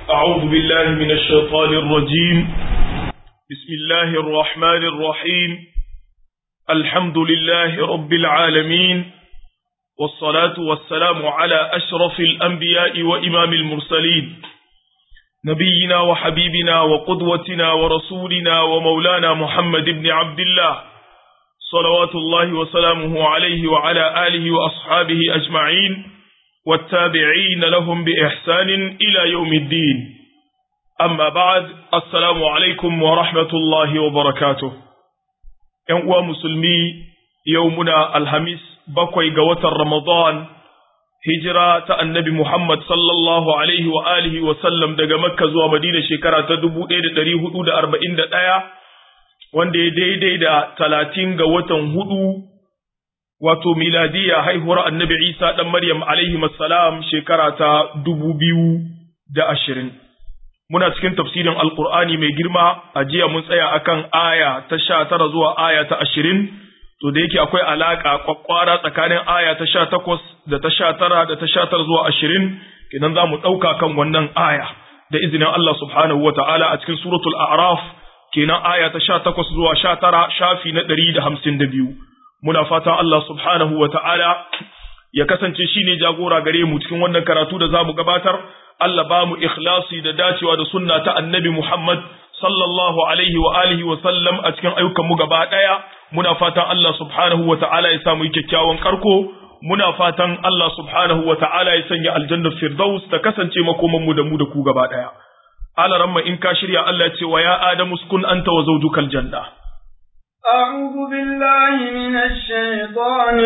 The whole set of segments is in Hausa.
أعوذ بالله من الشيطان الرجيم بسم الله الرحمن الرحيم الحمد لله رب العالمين والصلاة والسلام على أشرف الأنبياء وإمام المرسلين نبينا وحبيبنا وقدوتنا ورسولنا ومولانا محمد بن عبد الله صلوات الله وسلامه عليه وعلى آله وأصحابه أجمعين والتابعين لهم بإحسان إلى يوم الدين أما بعد السلام عليكم ورحمة الله وبركاته ينقوى مسلمي يومنا الهميس بقوي قوة رمضان هجرة النبي محمد صلى الله عليه وآله وسلم دقى مكة زوى مدينة شكرة تدبو إيد دريه أود أربعين دقايا wanda ya daidai da talatin ga watan hudu wato miladiya haihuwar annabi isa ɗan maryam alaihi salam shekara ta dubu biyu da ashirin muna cikin tafsirin alkur'ani mai girma a jiya mun tsaya akan aya ta sha tara zuwa aya ta ashirin to da yake akwai alaƙa kwakwara tsakanin aya ta sha takwas da ta sha tara da ta sha tara zuwa ashirin kenan za mu ɗauka kan wannan aya da izinin Allah subhanahu wa ta'ala a cikin suratul a'raf kenan aya ta sha takwas zuwa sha tara shafi na ɗari da hamsin da biyu muna fata Allah subhanahu wa ta'ala ya kasance shi ne jagora gare mu cikin wannan karatu da za mu gabatar Allah ba mu ikhlasi da dacewa da sunna ta annabi Muhammad sallallahu alaihi wa alihi wa sallam a cikin ayyukan mu gaba ɗaya muna fatan Allah subhanahu wa ta'ala ya samu kyakkyawan karko muna fatan Allah subhanahu wa ta'ala ya sanya aljannar firdaus ta kasance makoman mu da mu da ku gaba ɗaya ala ramma in ka shirya Allah ce wa ya adamu sukun anta wa zawjukal janna أعوذ بالله من الشيطان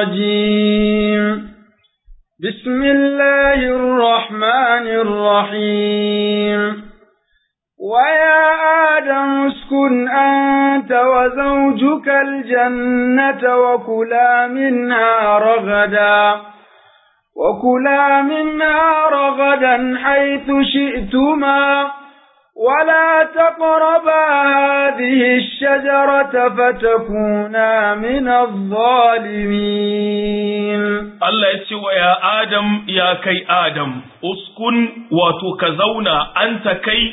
الرجيم بسم الله الرحمن الرحيم ويا آدم اسكن أنت وزوجك الجنة وكلا منها رغدا وكلا منها رغدا حيث شئتما ولا تقربا هذه الشجرة فتكونا من الظالمين الله يسوى يا آدم يا كي آدم اسكن وتكزونا أنت كي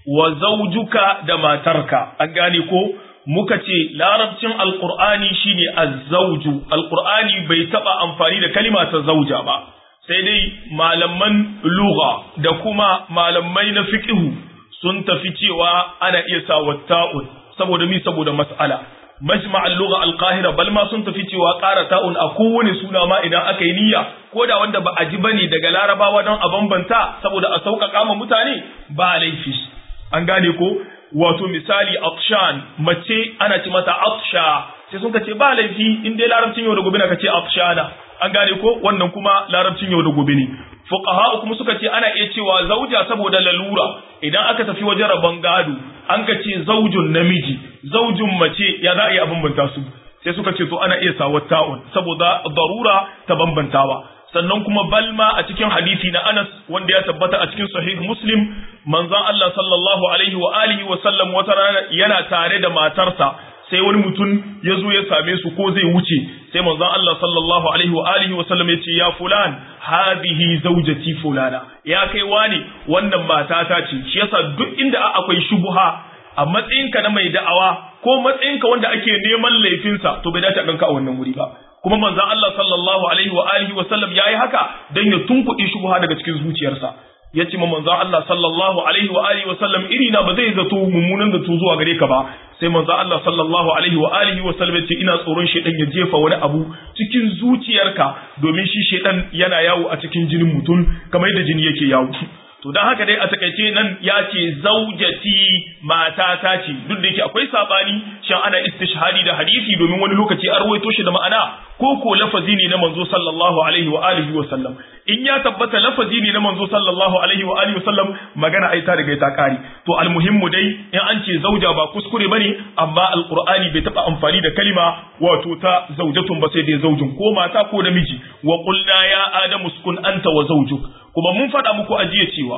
وزوجك دماترك أقاليكو muka ce larabcin alkur'ani shine azzauju alkur'ani bai taba amfani da kalima ta zauja ba sai dai malaman lugha da kuma malamai na fiqhu sun tafi cewa ana iya sa ta'un saboda mi saboda mas'ala majma'al lugha al-qahira bal ma sun tafi cewa ƙara ta'un a kowane suna ma idan aka yi niyya ko da wanda ba a ji bane daga larabawa don a bambanta saboda a sauƙaƙa ma mutane ba laifi an gane ko wato misali atshan mace ana ci mata atsha sai sun ce ba laifi in dai larabcin yau da gobe na kace atshana an gane ko wannan kuma larabcin yau da gobe ne fuqaha kuma suka ce ana iya cewa zauja saboda lalura idan aka tafi wajen rabon gado an ka ce zaujun namiji zaujun mace ya za a yi a bambanta su sai suka ce to ana iya sawa ta'un saboda darura ta bambantawa sannan kuma balma a cikin hadisi na Anas wanda ya tabbata a cikin sahih Muslim manzon Allah sallallahu alaihi wa alihi wa sallam wata rana yana tare da matarsa sai wani mutum ya zo ya same su ko zai wuce sai manzon Allah sallallahu alaihi wa alihi wa sallam ya ce ya fulan hadhihi zawjati fulana ya kai wani wannan matata ce shi yasa duk inda akwai shubuha a matsayinka na mai da'awa ko matsayinka wanda ake neman laifinsa to bai dace a ganka a wannan wuri ba kuma manzon Allah sallallahu alaihi wa alihi wa sallam yayi haka dan ya tunkuɗe shubha daga cikin zuciyarsa yace ma manzon Allah sallallahu alaihi wa alihi wa sallam iri na ba zai zato mummunan zato zuwa gare ka ba sai manzon Allah sallallahu alaihi wa alihi wa sallam yace ina tsoron shedan ya jefa wani abu cikin zuciyarka domin shi shedan yana yawo a cikin jinin mutum kamar yadda jini yake yawo to dan haka dai a takaice nan ya ce zaujati mata ta ce duk da yake akwai sabani shan ana istishhadi da hadisi domin wani lokaci an rawaito shi da ma'ana ko ko lafazi ne na manzo sallallahu alaihi wa alihi wa sallam in ya tabbata lafazi ne na manzo sallallahu alaihi wa alihi wa sallam magana ai ta riga ta kare to almuhimmu dai in an ce zauja ba kuskure bane amma alqur'ani bai taba amfani da kalima wato ta zaujatun ba sai dai zaujin ko mata ko namiji wa qulna ya adamu uskun anta wa zawjuk kuma mun faɗa muku ajiye cewa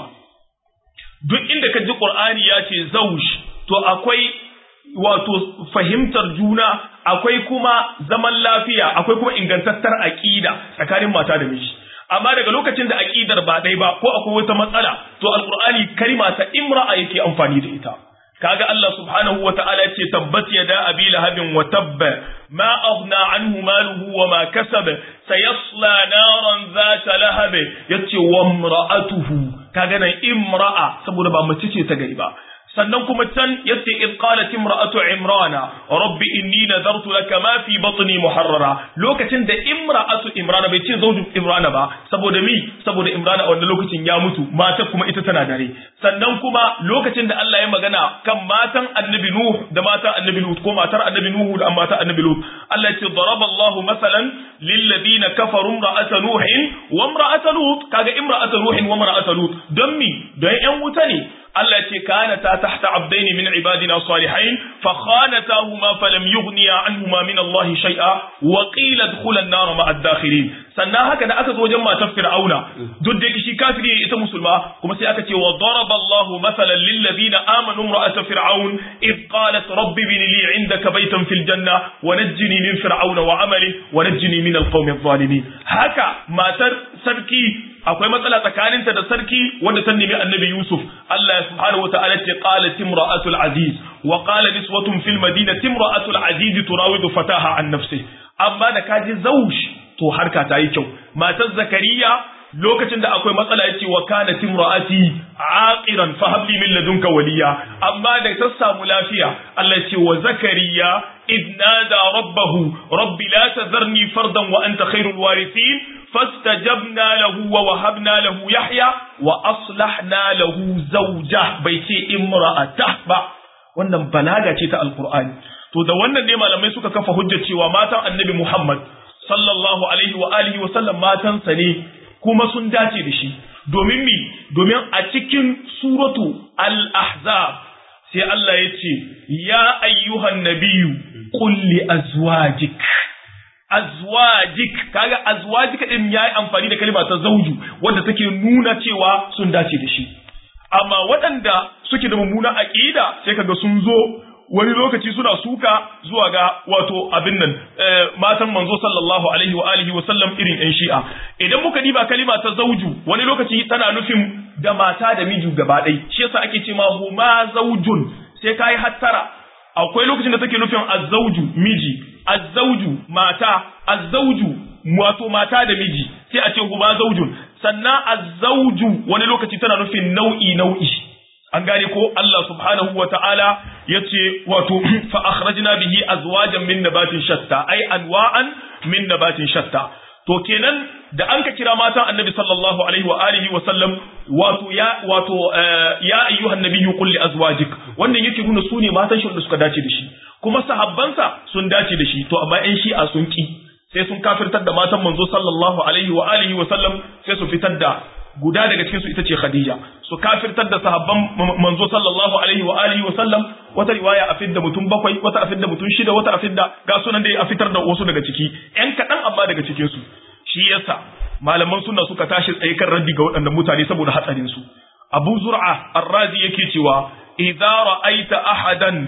duk inda ka ji qur'ani ya ce zauj to akwai wato fahimtar juna akwai kuma zaman lafiya akwai kuma ingantattar aqida tsakanin mata da miji amma daga lokacin da aqidar ba dai ba ko akwai wata matsala to alqur'ani kalma ta imra'a yake amfani da ita kaga Allah subhanahu wa ta'ala ce tabbat yada abi lahabin wa tabba ma aghna anhu maluhu wa ma kasaba sayasla naran zata lahab yace wa imra'atuhu kaga nan imra'a saboda ba mace ce ta gari ba sannan kuma can yace id qalat imra'atu imrana rabbi inni nadartu laka ma fi batni muharrara lokacin da imra'atu imrana bai ce zauju imrana ba saboda mi saboda imrana a wannan lokacin ya mutu mata kuma ita tana dare sannan kuma lokacin da Allah ya magana kan matan annabi nuh da matan annabi lut ko matar annabi nuh da matan annabi lut Allah ya ce daraballahu masalan lil ladina kafaru imra'ata nuh wa imra'ata lut kaga imra'ata nuh wa imra'ata lut don mi don yan wuta ne Allah ce kana ta tahta abdaini min ibadina salihain fa khanatahuma falam yughniya anhuma min Allah shay'a wa qila dkhula an-nar ma'a ad-dakhilin sannan haka da aka zo wajen matar fir'auna duk da shi kafiri ne ita musulma kuma sai aka ce wa daraba Allah mathalan lil ladina amanu imra'at fir'aun id qalat rabbi bin li 'indaka baytan fil janna wa najjini min fir'auna wa 'amali wa najjini min al-qawmi adh-dhalimin haka matar sarki akwai matsala tsakaninta da sarki wanda ta nemi annabi Yusuf Allah subhanahu wa ta'ala ce qalat imra'atul aziz wa qala niswatun fil madinati imra'atul aziz turawidu fataha an nafsi amma da kaji zaush to harka ta yi kyau matar zakariya lokacin da akwai matsala yace wa kana timra'ati aqiran fa habli min ladunka waliya amma da ta samu lafiya Allah ce wa zakariya إذ نادى ربه رب لا تذرني فردا وأنت خير الوارثين فاستجبنا له ووهبنا له يحيى وأصلحنا له زوجه بيتي امرأته با wannan balaga ce ta alkur'ani to da wannan ne malamai suka kafa hujjar cewa matan annabi Muhammad sallallahu alaihi wa alihi wa sallam matansa ne kuma sun dace da shi domin mi domin a cikin suratu al-ahzab sai Allah ya ce ya ayyuhan nabiyyu qul li azwajik azwajik kaga azwajik din yayi amfani da kalma ta zauju wanda take nuna cewa sun dace da shi amma waɗanda suke da mummuna aqida sai kaga sun zo wani lokaci suna suka zuwa ga wato abin nan matan manzo sallallahu alaihi wa alihi wa sallam irin yan shi'a idan muka diba kalima ta zauju wani lokaci tana nufin da mata da miji gaba ɗaya shi yasa ake ce ma huma zaujun sai kai hattara akwai lokacin da take nufin azzauju miji azzauju mata azzauju wato mata da miji sai a ce huma zaujun sannan azzauju wani lokaci tana nufin nau'i nau'i an gane ko Allah subhanahu wa ta'ala ya ce wato fa akhrajna bihi azwajan min nabatin shatta ai anwa'an min nabatin shatta to kenan da an ka kira matan annabi sallallahu alaihi wa alihi wa sallam wato ya wato ya ayyuhan nabiyyu qul li azwajik wannan yake nuna su ne matan shi da suka dace da shi kuma sahabbansa sun dace da shi to amma ƴan shi'a sun ki sai sun kafirtar da matan manzo sallallahu alaihi wa alihi wa sallam sai su fitar da guda daga cikin su ita ce Khadija su kafirtar da sahabban manzo sallallahu alaihi wa alihi wa sallam wata riwaya a fidda mutum bakwai wata a fidda mutum shida wata a fidda ga sunan dai a fitar da wasu daga ciki ƴan kaɗan amma daga cikin su shi yasa malaman sunna suka tashi tsaye kan raddi ga waɗannan mutane saboda hatsarin su Abu Zur'a Ar-Razi yake cewa idza ra'aita ahadan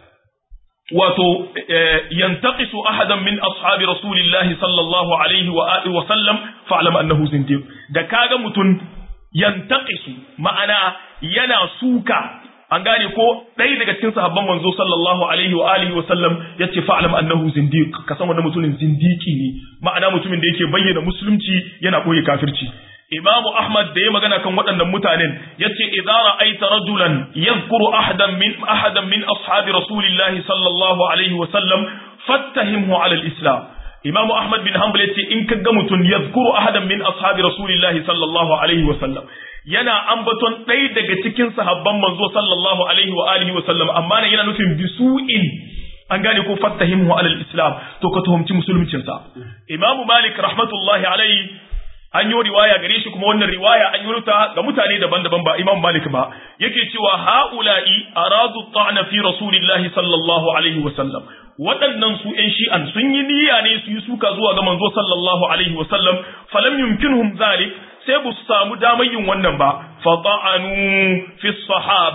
wato yantaqisu ahadan min ashabi rasulillahi sallallahu alaihi wa alihi wa sallam fa'lam annahu zindiq da kaga mutun yantaqisu ma'ana yana suka an gane ko ɗaya daga cikin sahabban manzo sallallahu alaihi wa alihi wa sallam yace fa'lam annahu zindiq ka san wannan mutumin zindiki ne ma'ana mutumin da yake bayyana musulunci yana koyi kafirci Imamu Ahmad da ya magana kan waɗannan mutanen yace idza ra'aita rajulan yadhkuru ahadan min ahadan min ashabi rasulillahi sallallahu alaihi wa sallam fattahimhu ala al-islam Imamu Ahmad bin Hanbal yace in kaga mutum yadhkuru ahadan min ashabi rasulillahi sallallahu alaihi wa sallam yana ambaton ɗaya daga cikin sahabban manzo sallallahu alaihi wa alihi wa sallam amma ne yana nufin bisu'in an gane ko fattahimhu ala al-islam to ka tuhumci musuluncinsa Imamu Malik rahmatullahi alaihi an yi riwaya gare shi kuma wannan riwaya an yi ta ga mutane daban-daban ba Imam Malik ba yake cewa haula'i aradu ta'na fi rasulillahi sallallahu alaihi wa sallam waɗannan su ƴan shi'an sun yi niyya ne su yi suka zuwa ga manzo sallallahu alaihi wa sallam falam yumkinhum zalik sai ba su samu damar yin wannan ba fa ta'anu fi sahaba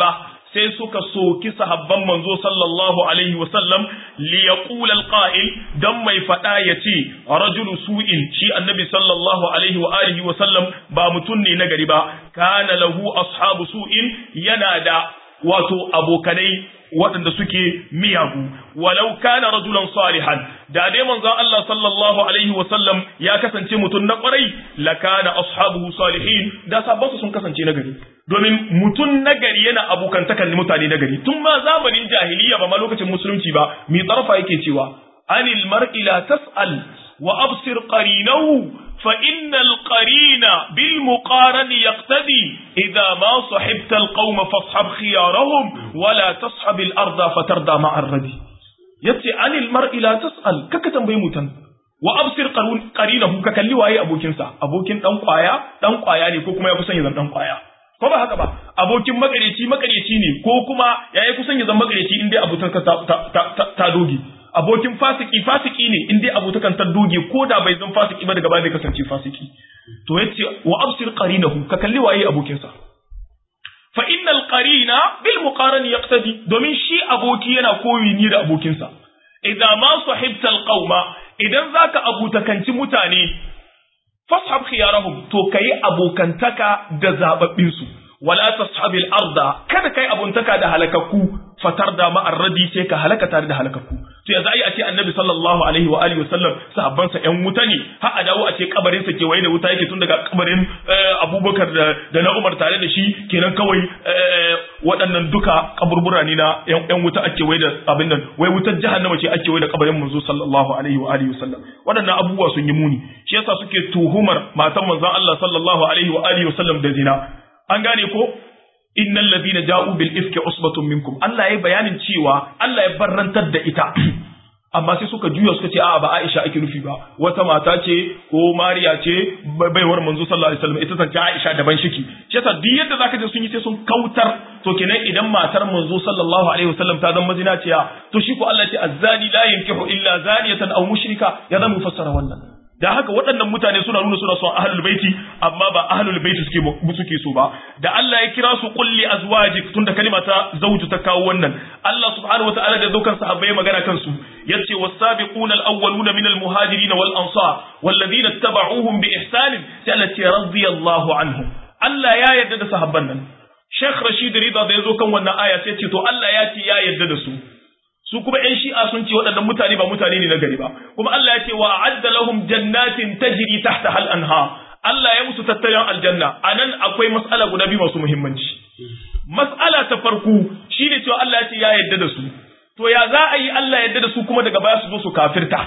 sai suka soki sahabban manzo sallallahu alaihi wa sallam li yaqula alqa'il dan mai fada yace rajulu su'in shi annabi sallallahu alaihi wa alihi wa sallam ba mutun ne nagari ba kana lahu ashabu su'in yana da wato abokanai waɗanda suke miyagu walau kana rajulan salihan da dai manzon Allah sallallahu alaihi wa sallam ya kasance mutum na kwarai la kana ashabuhu salihin da sahabbansu sun kasance na gari domin mutum na gari yana abokantakan mutane na gari tun ma zamanin jahiliya ba ma lokacin musulunci ba mi tsarfa yake cewa anil mar'i la tas'al wa absir qarinahu فإن القرين بالمقارن يقتدي إذا ما صحبت القوم فاصحب خيارهم ولا تصحب الأرض فتردى مع الردي يتي عن المرء لا تسأل ككتن بيموتن وأبصر قرينه ككلي واي أبوكين سا أبوكين دان قوايا دان قوايا ne ko kuma ya kusan ya zama dan kwaya ko ba haka ba abokin makareci makareci ne ko kuma yayi kusan ya zama makareci in dai abutan ka ta dogi abokin fasiki fasiki ne in dai abotakan ta doge ko da bai zan fasiki ba daga baya zai kasance fasiki to yace wa absir qarinahu ka kalli waye abokin sa fa innal qarina bil muqaran yaqtadi domin shi aboki yana koyi ni da abokin sa idza ma sahibta al qauma idan zaka abutakanci mutane fashab khiyarahum to kai abokantaka da zababbin su wala tashabil arda kada kai abuntaka da halakakku fatar da ma'ar radi sai ka halaka tare da halakakku to yanzu ai a ce annabi sallallahu alaihi wa alihi wasallam sahabban sa ƴan wuta ne har a dawo a ce kabarin sa kewaye da wuta yake tun daga kabarin Abubakar da na Umar tare da shi kenan kawai waɗannan duka kaburbura ne na ƴan wuta ake waye da abin nan wai wutar jahannama ce ake waye da kabarin manzo sallallahu alaihi wa alihi wasallam waɗannan abubuwa sun yi muni shi yasa suke tuhumar matan manzon Allah sallallahu alaihi wa alihi wasallam da zina an gane ko innal ladina ja'u bil ifki usbatun minkum Allah ya bayanin cewa Allah ya barrantar da ita amma sai suka juya suka ce a'a ba Aisha ake nufi ba wata mata ce ko Mariya ce baiwar manzo sallallahu alaihi wasallam ita ta Aisha daban shiki shi yasa duk yadda zaka je sun yi sai sun kautar to kenan idan matar manzo sallallahu alaihi wasallam ta zama mazinaciya to shi ko Allah ce azzani la yankihu illa zaniyatan aw mushrika ya zama fassara wannan da haka waɗannan mutane suna nuna suna son ahlul baiti amma ba ahlul baiti suke suke so ba da Allah ya kira su kulli azwajik tunda kalima ta zauju ta kawo wannan Allah subhanahu wataala da daukan sahabbai magana kansu yace was-sabiquna al-awwaluna min al-muhajirin wal ansar walladhina ittaba'uhum bi ihsan allati radiyallahu anhum Allah ya yarda da sahabban nan Sheikh Rashid Rida da yazo kan wannan aya sai ce to Allah ya ce ya yarda da su su kuma ƴan shi'a sun ce waɗannan mutane ba mutane ne na gari ba kuma Allah ya ce wa a'adda lahum jannatin tajri tahta hal anha Allah ya musu tattalin aljanna anan akwai mas'ala guda biyu masu muhimmanci mas'ala ta farko shine cewa Allah ya ce ya yarda da su to ya za a yi Allah ya yarda da su kuma daga baya su zo su kafirta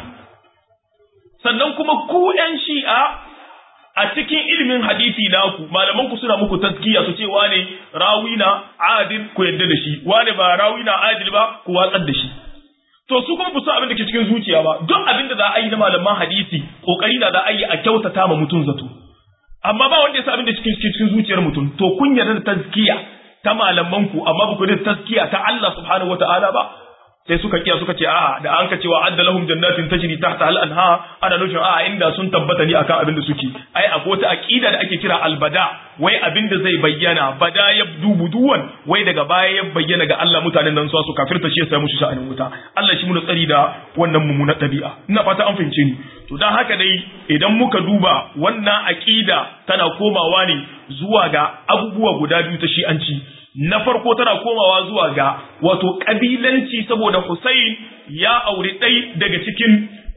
sannan kuma ku ƴan shi'a a cikin ilimin hadisi naku malaman ku suna muku taskiya su ce wane rawina adil ku yadda da shi wane ba rawina adil ba ku watsar da shi to su kuma su abin da ke cikin zuciya ba duk abin da za a yi na malaman hadisi kokari da za a yi a kyautata ma mutum zato amma ba wanda ya sa abin da cikin cikin zuciyar mutum to kun yarda da taskiya ta malaman ku amma ba ku da taskiya ta Allah subhanahu wataala ba sai suka kiya suka ce a'a da an ka cewa adda lahum jannatin tajri tahta al anha ana nufin a'a inda sun tabbata ni akan abin da suke ai akwai wata aqida da ake kira albada wai abin da zai bayyana bada ya dubuduwan wai daga baya ya bayyana ga Allah mutanen nan su kafirta shi ya sai musu sha'anin wuta Allah shi mu tsari da wannan mummunar dabi'a ina fata an fahimce ni to dan haka dai idan muka duba wannan aqida tana komawa ne zuwa ga abubuwa guda biyu ta shi'anci na farko tana komawa zuwa ga wato kabilanci saboda Hussein ya auri ɗai daga cikin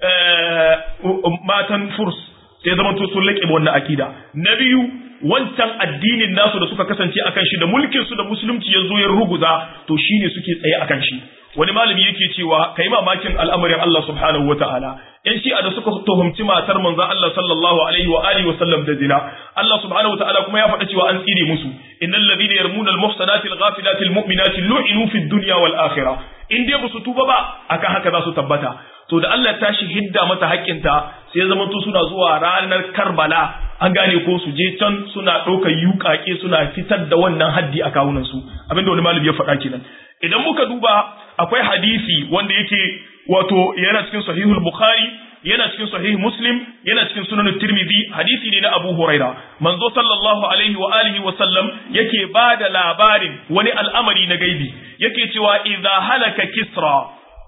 matan furs sai zama to sun laƙe wannan akida na biyu wancan addinin nasu da suka kasance akan shi da mulkin su da musulunci ya zo ya ruguza to shine suke tsaye akan shi wani malami yake cewa kai mamakin al'amarin Allah subhanahu wataala in shi'a da suka tuhumci matar manzon Allah sallallahu alaihi wa alihi wa sallam da zina Allah subhanahu wataala kuma ya faɗa cewa an tsire musu innal ladina yarmuna al muhsanati al ghafilati al mu'minati lu'inu fid dunya wal akhirah in dai ba su tuba ba akan haka za su tabbata to da Allah ya tashi hidda mata haƙƙinta sai ya zama suna zuwa ranar Karbala an gane ko su je can suna ɗaukar yuƙaƙe suna fitar da wannan haddi a kawunan su abinda wani malami ya faɗa kenan idan muka duba akwai hadisi wanda yake wato yana cikin sahihul bukhari yana cikin sahih muslim yana cikin sunan tirmidhi hadisi ne na abu huraira manzo sallallahu alaihi wa alihi wa sallam yake bada labarin wani al'amari na gaibi yake cewa idza halaka kisra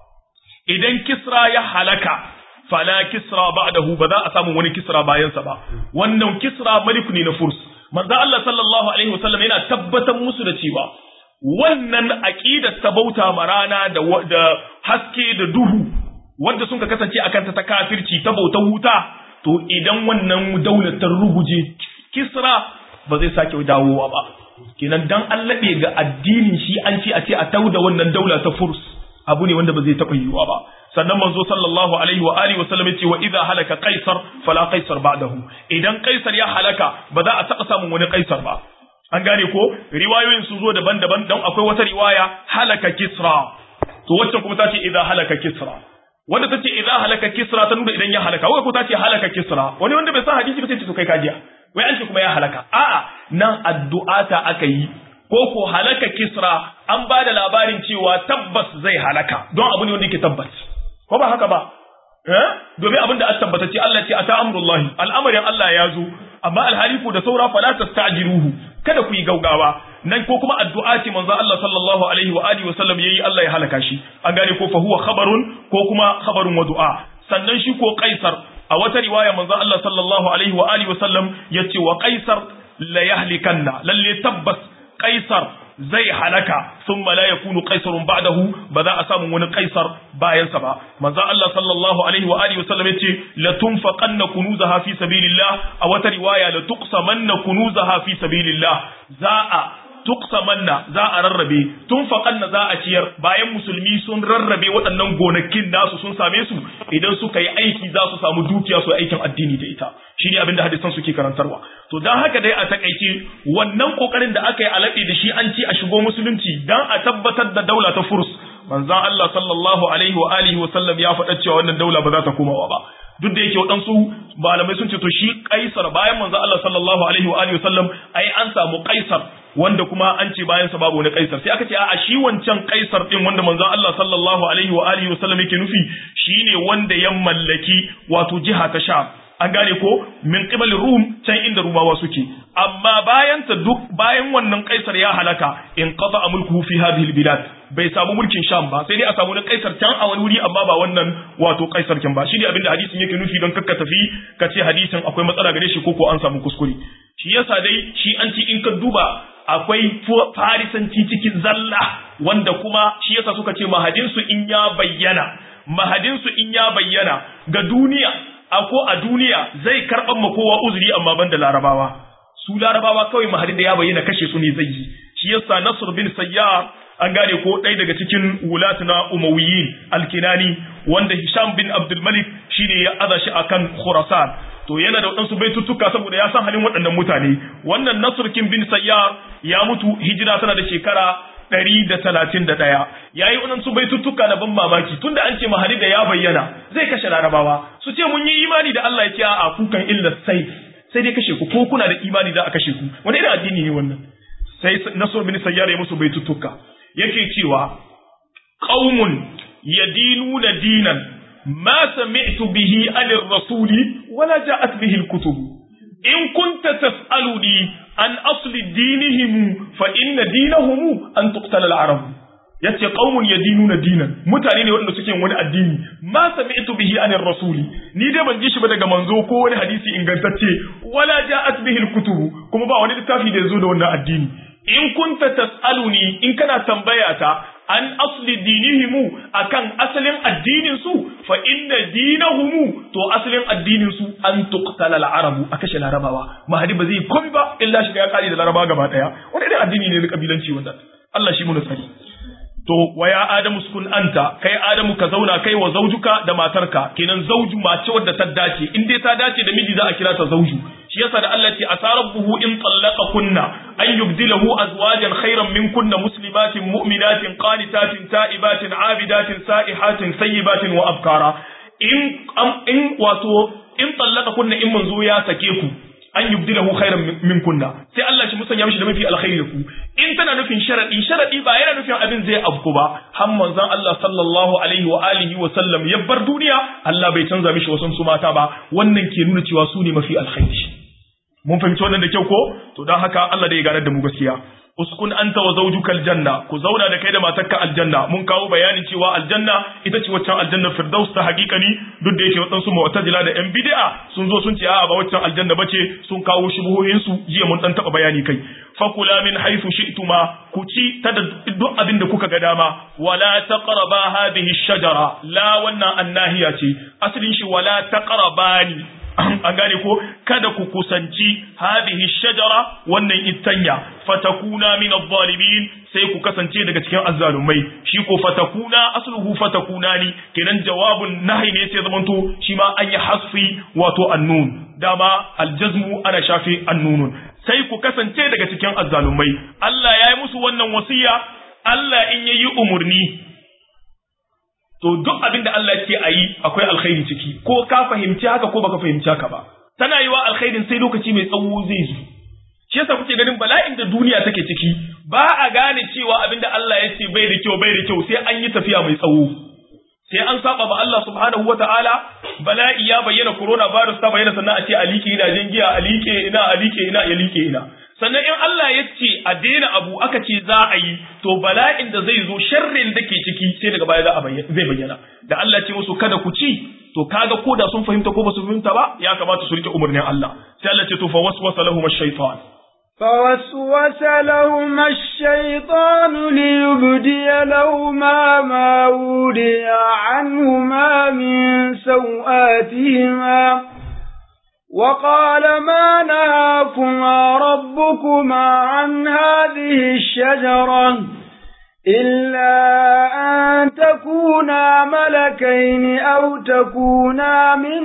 idan kisra ya halaka fala kisra ba'dahu ba za a samu wani kisra bayansa ba wannan kisra malik ne na furs manzo Allah sallallahu alaihi wa sallam yana tabbatar musu da cewa wannan aqidar ta bauta marana da da haske da duhu wanda sun ka kasance akan ta kafirci ta bautar wuta to idan wannan daular ta ruguje kisra ba zai sake dawowa ba kenan dan allabe ga addinin shi an ce a ce a tauda wannan daula ta furs abu ne wanda ba zai taɓa yiwuwa ba sannan manzo sallallahu alaihi wa alihi wa sallam yace wa idza halaka qaisar fala qaisar ba'dahu idan qaisar ya halaka ba za a taɓa samun wani qaisar ba an gane ko riwayoyin sun zo daban-daban don akwai wata riwaya halaka kisra to wacce kuma ta ce idza halaka kisra wanda ta ce idza halaka kisra ta nuna idan ya halaka wai ko ta ce halaka kisra wani wanda bai san hadisi ba sai ce to kai kajiya wai an ce kuma ya halaka a'a nan addu'a ta aka yi ko ko halaka kisra an ba da labarin cewa tabbas zai halaka don abu ne wanda yake tabbas ko ba haka ba eh domin abin da an tabbata ce Allah ce ata amrullahi al'amarin Allah ya zo amma alhaliku da saura fala tastajiruhu kada ku yi gaugawa nan ko kuma addu'a ce manzo Allah sallallahu alaihi wa alihi wa sallam yayi Allah ya halaka shi an gane ko fa huwa khabarun ko kuma khabarun wa du'a sannan shi ko kaisar a wata riwaya manzo Allah sallallahu alaihi wa alihi wa sallam yace wa kaisar la yahlikanna lalle tabbas kaisar zai halaka sun la yakunu qaisarun ba'dahu ba za a samu wani qaisar bayansa ba manzo Allah sallallahu alaihi wa alihi wasallam yace la tunfaqanna kunuzaha fi sabilillah a wata riwaya la tuqsamanna kunuzaha fi sabilillah za a tuqsamanna za a rarrabe tunfaqanna za a ciyar bayan musulmi sun rarrabe waɗannan gonakin nasu sun same su idan suka yi aiki za su samu dukiya su aikin addini da ita shi ne abinda hadisan suke karantarwa to dan haka dai a takaice wannan kokarin da aka yi alaɓe da shi an ci a shigo musulunci dan a tabbatar da daula ta furs manzon Allah sallallahu alaihi wa alihi wa sallam ya faɗa cewa wannan daula ba za ta komawa ba duk da yake waɗansu malamai sun ce to shi kaisar bayan manzon Allah sallallahu alaihi wa alihi wa sallam ai an samu kaisar wanda kuma an ce bayan sa babu wani kaisar sai aka ce a shi wancan kaisar din wanda manzon Allah sallallahu alaihi wa alihi wa sallam yake nufi shine wanda ya mallaki wato jiha ta Sham an gane ko min qibal rum can inda rumawa suke amma bayan ta duk bayan wannan kaisar ya halaka in qata mulkuhu fi hadhihi albilad bai samu mulkin sham ba sai dai a samu na kaisar can a wani wuri amma ba wannan wato kaisar kin ba shi ne abinda hadisin yake nufi don kakka tafi ka ce hadisin akwai matsala gare shi ko ko an samu kuskure shi yasa dai shi an ci in ka duba akwai farisanci cikin zalla wanda kuma shi yasa suka ce mahadinsu in ya bayyana mahadinsu in ya bayyana ga duniya a ko a duniya zai karɓar ma kowa uzuri amma ban da larabawa su larabawa kawai mahadin da ya bayyana kashe su ne zai yi shi yasa nasr bin sayyar an gane ko ɗaya daga cikin wulat na umawiyin alkinani wanda hisham bin abdul malik shine ya aza shi akan khurasan to yana da waɗansu baituttuka saboda ya san halin waɗannan mutane wannan nasrkin bin sayyar ya mutu hijira tana da shekara ɗari da talatin da ɗaya ya yi waɗansu baituttuka na ban mamaki tunda an ce mahali da ya bayyana zai kashe larabawa su ce mun yi imani da Allah ya ce a kukan illa sai sai dai kashe ku ko kuna da imani za a kashe ku wani irin addini ne wannan sai nasr bin sayyar ya musu baituttuka yake cewa qaumun yadinuna dinan ما سمعت به عن الرسول ولا جاءت به الكتب إن كنت تسألني عن أصل دينهم فإن دينهم أن تقتل العرب yace qaumun yadinuna dinan mutane ne waɗanda suke wani addini ma sami'tu bihi anir rasuli ni dai ban ji shi ba daga manzo ko wani hadisi ingantacce wala ja'at bihi alkutubu kuma ba wani littafi da yazo da wannan addini in kunta tas'aluni in kana tambaya ta an asli dinihimu akan asalin addinin su fa inna dinahum to asalin addinin su an tuqtala al-arabu a kashe larabawa mahadi ba zai komai ba illa shiga ya kare da laraba gaba daya wani irin addini ne na kabilanci wannan Allah shi mu nasari to wa ya adamu sukun anta kai adamu ka zauna kai wa zaujuka da matarka kenan zauju mace wadda ta dace in dai ta dace da miji za a kira ta zauju shi yasa da Allah ce asarabuhu in tallaqa kunna an yubdilahu azwajan khairan min kunna muslimatin mu'minatin qanitatin ta'ibatin abidatin sa'ihatin sayyibatin wa abkara in in wato in tallaqa kunna in manzo ya sake ku an yubdilahu khairan min kunna sai Allah shi musanya mishi da mafi alkhairi da ku in tana nufin nufin sharadi sharadi ba yana nufin abin zai afku ba har manzon Allah sallallahu alaihi wa alihi wa sallam ya bar duniya Allah bai canza mishi wasan su mata ba wannan ke nuna cewa su ne mafi alkhairi mun fahimci wannan da kyau ko to don haka Allah da ya ganar da mu gaskiya uskun anta wa zawjuka aljanna ku zauna da kai da matarka aljanna mun kawo bayanin cewa aljanna ita ce waccan aljanna firdaus ta hakikani duk da yake wadansu mu'tazila da yan bid'a sun zo sun ce a'a ba waccan aljanna bace sun kawo shubuhoyin su jiya mun dan taba bayani kai fakula min haythu shi'tuma ku ci ta da duk abin da kuka ga dama wala taqraba hadhihi shajara la wannan annahiya ce asalin shi wala taqrabani an gane ko kada ku kusanci hadhihi shajara wannan ittanya fatakuna min adh-dhalimin sai ku kasance daga cikin azzalumai shi ko fatakuna asluhu fatakuna ni kenan jawabun nahi ne sai zamanto shi ma an yi hasfi wato annun dama aljazmu ana shafi annunun sai ku kasance daga cikin azzalumai Allah ya yi musu wannan wasiya Allah in yayi umurni to duk abin da Allah ce a yi akwai alkhairi ciki ko ka fahimci haka ko baka fahimci haka ba tana yi wa alkhairin sai lokaci mai tsawo zai zo shi yasa kuke ganin bala'in da duniya take ciki ba a gane cewa abin da Allah ya ce bai da kyau bai da kyau sai an yi tafiya mai tsawo sai an saba ba Allah subhanahu wataala bala'i ya bayyana corona virus ta bayyana sannan a ce a liƙe gidajen giya a liƙe ina a liƙe ina ya liƙe ina sannan in Allah ya ce a daina abu aka ce za a yi to bala'in da zai zo sharrin da ke ciki sai daga baya za a zai bayyana da Allah ce musu kada ku ci to kaga ko da sun fahimta ko ba su fahimta ba ya kamata su rike umarnin Allah sai Allah ce to fa waswasa lahum ash-shaytan فوسوس لهما الشيطان ليبدي لهما ما وري عنهما من سوآتهما وقال ما نهاكما ربكما عن هذه الشجرة إلا أن تكونا ملكين أو تكونا من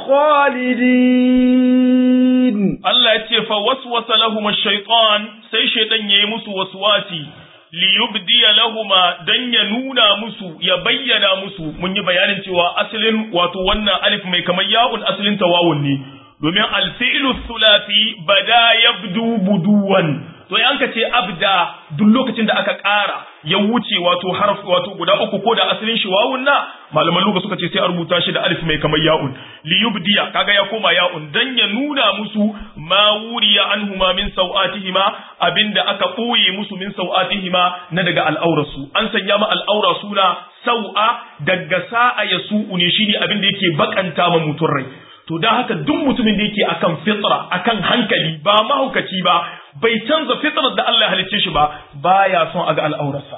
الخالدين الله يتي فوسوس لهما الشيطان سي شيطان يمس وسواسي liyubdiya lahuma dan ya nuna musu ya bayyana musu mun yi bayanin cewa asalin wato wannan alif mai kamar ya'un asalin tawawun ne domin alfi'lu thulathi bada yabdu buduwan to yan ka ce abda duk lokacin da aka ƙara ya wuce wato harf wato guda uku ko da asalin shi wawun na malaman luga suka ce sai a rubuta shi da alif mai kamar ya'un li yubdiya kaga ya koma ya'un dan ya nuna musu ma wuriya anhuma min sawatihima abinda aka ɓoye musu min sawatihima na daga al'aurarsu an sanya ma al'aura suna sau'a daga sa'a ya su'u ne shine abinda yake bakanta ma mutun rai to dan haka duk mutumin da yake akan fitra akan hankali ba mahaukaci ba bai canza fitrar da Allah ya halicce shi ba baya son aga al'aurarsa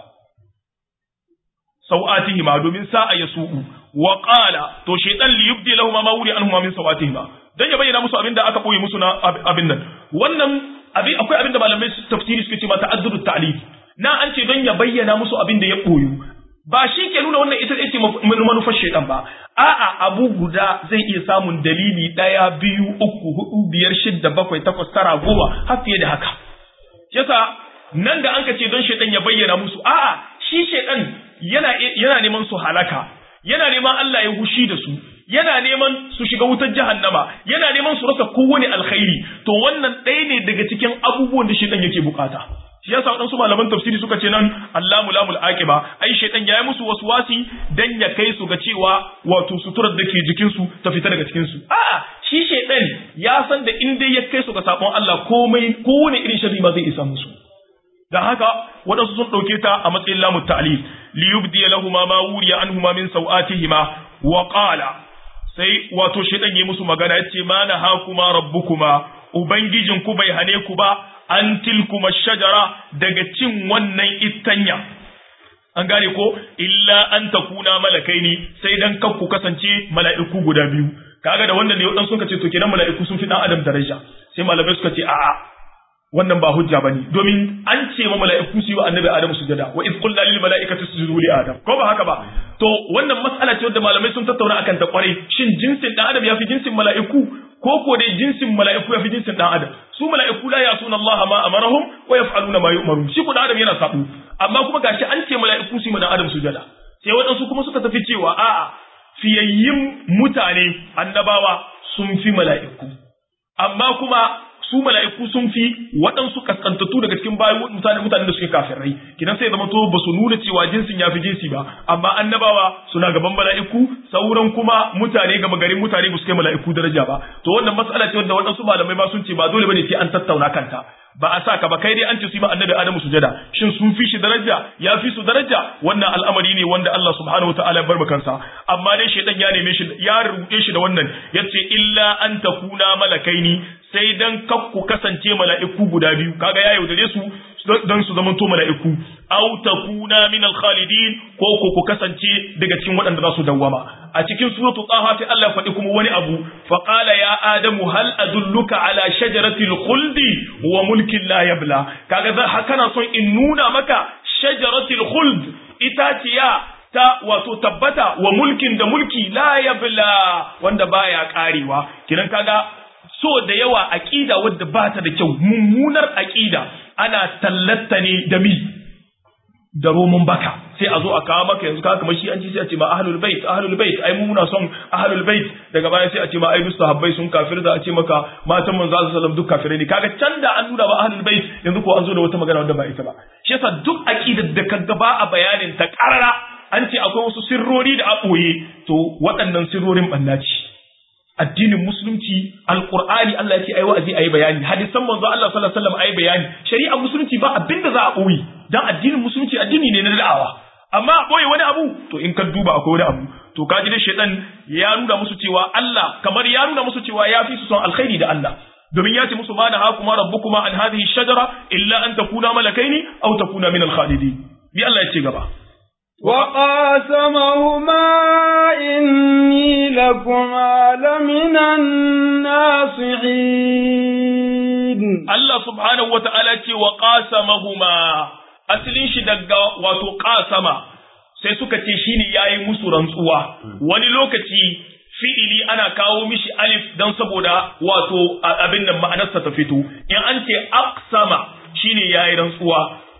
sau'atihima domin sa'a ya su'u wa qala to shaytan li yubdi lahum ma wuri anhum min sawatihima dan ya bayyana musu abinda aka boye musu na abin nan wannan abin akwai abinda malamai tafsiri suke ce ma ta'addudu ta'lif na an ce don ya bayyana musu abinda ya boyu ba shi ke nuna wannan ita ce manufar shaidan ba a'a abu guda zai iya samun dalili ɗaya biyu uku hudu biyar shidda bakwai takwas tara goma har fiye da haka yasa nan da an ka ce don shaidan ya bayyana musu a'a shi shaidan yana yana neman su halaka yana neman Allah ya hushi da su yana neman su shiga wutar jahannama yana neman su rasa kowane alkhairi to wannan ɗaya ne daga cikin abubuwan da shaidan yake bukata shi yasa waɗansu malaman tafsiri suka ce nan Allahu lamul aqiba ai shaytan yayi musu waswasi dan ya kai su ga cewa wato suturar da ke jikin su ta fita daga cikin su a'a shi shaytan ya san da in dai ya kai su ga sabon Allah komai kowane irin sharri ma zai isa musu dan haka waɗansu sun ɗauke ta a matsayin lamut ta'lif li yubdi lahumma ma wuriya anhuma min sawatihima wa qala sai wato shaytan yayi musu magana yace ma nahakuma rabbukuma ubangijinku bai hane ku ba an tilkuma shajara daga cin wannan ittanya an gane ko illa an takuna malakai ne sai dan kan ku kasance mala'iku guda biyu kaga da wannan ne wadan suka ce to kenan mala'iku sun fi dan adam daraja sai malamai suka ce a'a wannan ba hujja bane domin an ce ma mala'iku su yi wa annabi adamu sujada wa iz qulna lil mala'ikati isjudu li adam ko ba haka ba to wannan mas'ala ce wadda malamai sun tattauna akan ta kwarai shin jinsin dan adam ya fi jinsin mala'iku ko ko dai jinsin mala'iku ya fi jinsin dan adam su mala'iku la yasuna Allah ma amarahum wa yaf'aluna ma yu'marun shi ko dan adam yana sabu amma kuma gashi an ce mala'iku su yi dan adam sujada sai waɗansu kuma suka tafi cewa a'a fiyayyin mutane annabawa sun fi mala'iku amma kuma su mala'iku sun fi waɗansu kaskantattu daga cikin bayan mutane mutanen da suke kafirai kidan sai zama to ba su nuna cewa jinsin ya fi jinsi ba amma annabawa suna gaban mala'iku sauran kuma mutane gama garin mutane ba su kai mala'iku daraja ba to wannan matsala ce wanda waɗansu malamai ma sun ce ba dole bane sai an tattauna kanta ba a sa ka ba kai dai an ce su yi annabi Adamu sujada shin sun fi shi daraja ya fi su daraja wannan al'amari ne wanda Allah subhanahu wataala ya bar kansa amma dai shaytan ya neme shi ya rubuce shi da wannan yace illa an takuna malakaini sai dan kak ku kasance mala'iku guda biyu kaga ya yaudare su dan su zama to mala'iku aw takuna min al-khalidin ko ko ku kasance daga cikin waɗanda za su dawwama a cikin suratul taha sai Allah ya faɗi kuma wani abu fa qala ya adamu hal adulluka ala shajaratil khuldi wa mulkin la yabla kaga za kana son in nuna maka shajaratil khuld itaciya ta wato tabbata wa mulkin da mulki la yabla wanda baya karewa kiran kaga so da yawa aqida wadda ba ta da kyau mummunar aqida ana tallatta ne da mi da roman baka sai a zo a kawo maka yanzu kaga kamar shi an ji sai a ce ma ahlul bait ahlul bait ai mu muna son ahlul bait daga baya sai a ce ma ai duk sahabbai sun kafir da a ce maka matan manzo sallallahu alaihi wasallam duk kafirai ne kaga can da an nuna ba ahlul bait yanzu ko an zo da wata magana wanda ba ita ba shi yasa duk aqidar da kaga ba a bayanin ta karara an ce akwai wasu sirrori da a ɓoye to waɗannan sirrorin ɓanna ce addinin musulunci alqur'ani Allah ya ce ayi wa'azi ayi bayani hadisan manzo Allah sallallahu alaihi wasallam ayi bayani shari'ar musulunci ba abinda za a ɓoye dan addinin musulunci addini ne na da'awa amma a ɓoye wani abu to in ka duba akwai wani abu to kaji da shaitan ya nuna musu cewa Allah kamar ya nuna musu cewa ya fi su son alkhairi da Allah domin ya ce musu ma nahakuma rabbukuma an hadhihi shajara illa an takuna malakaini aw takuna min al-khalidin bi Allah ya ce gaba وقاسمهما إني لكما لمن الناصحين Allah subhanahu wa ta'ala ce wa qasamahuma asalin shi daga wato qasama sai suka ce shine yayi musu rantsuwa wani lokaci fi'ili ana kawo mishi alif dan saboda wato abin nan ma'anarsa ta fito in an ce aqsama shine yayi rantsuwa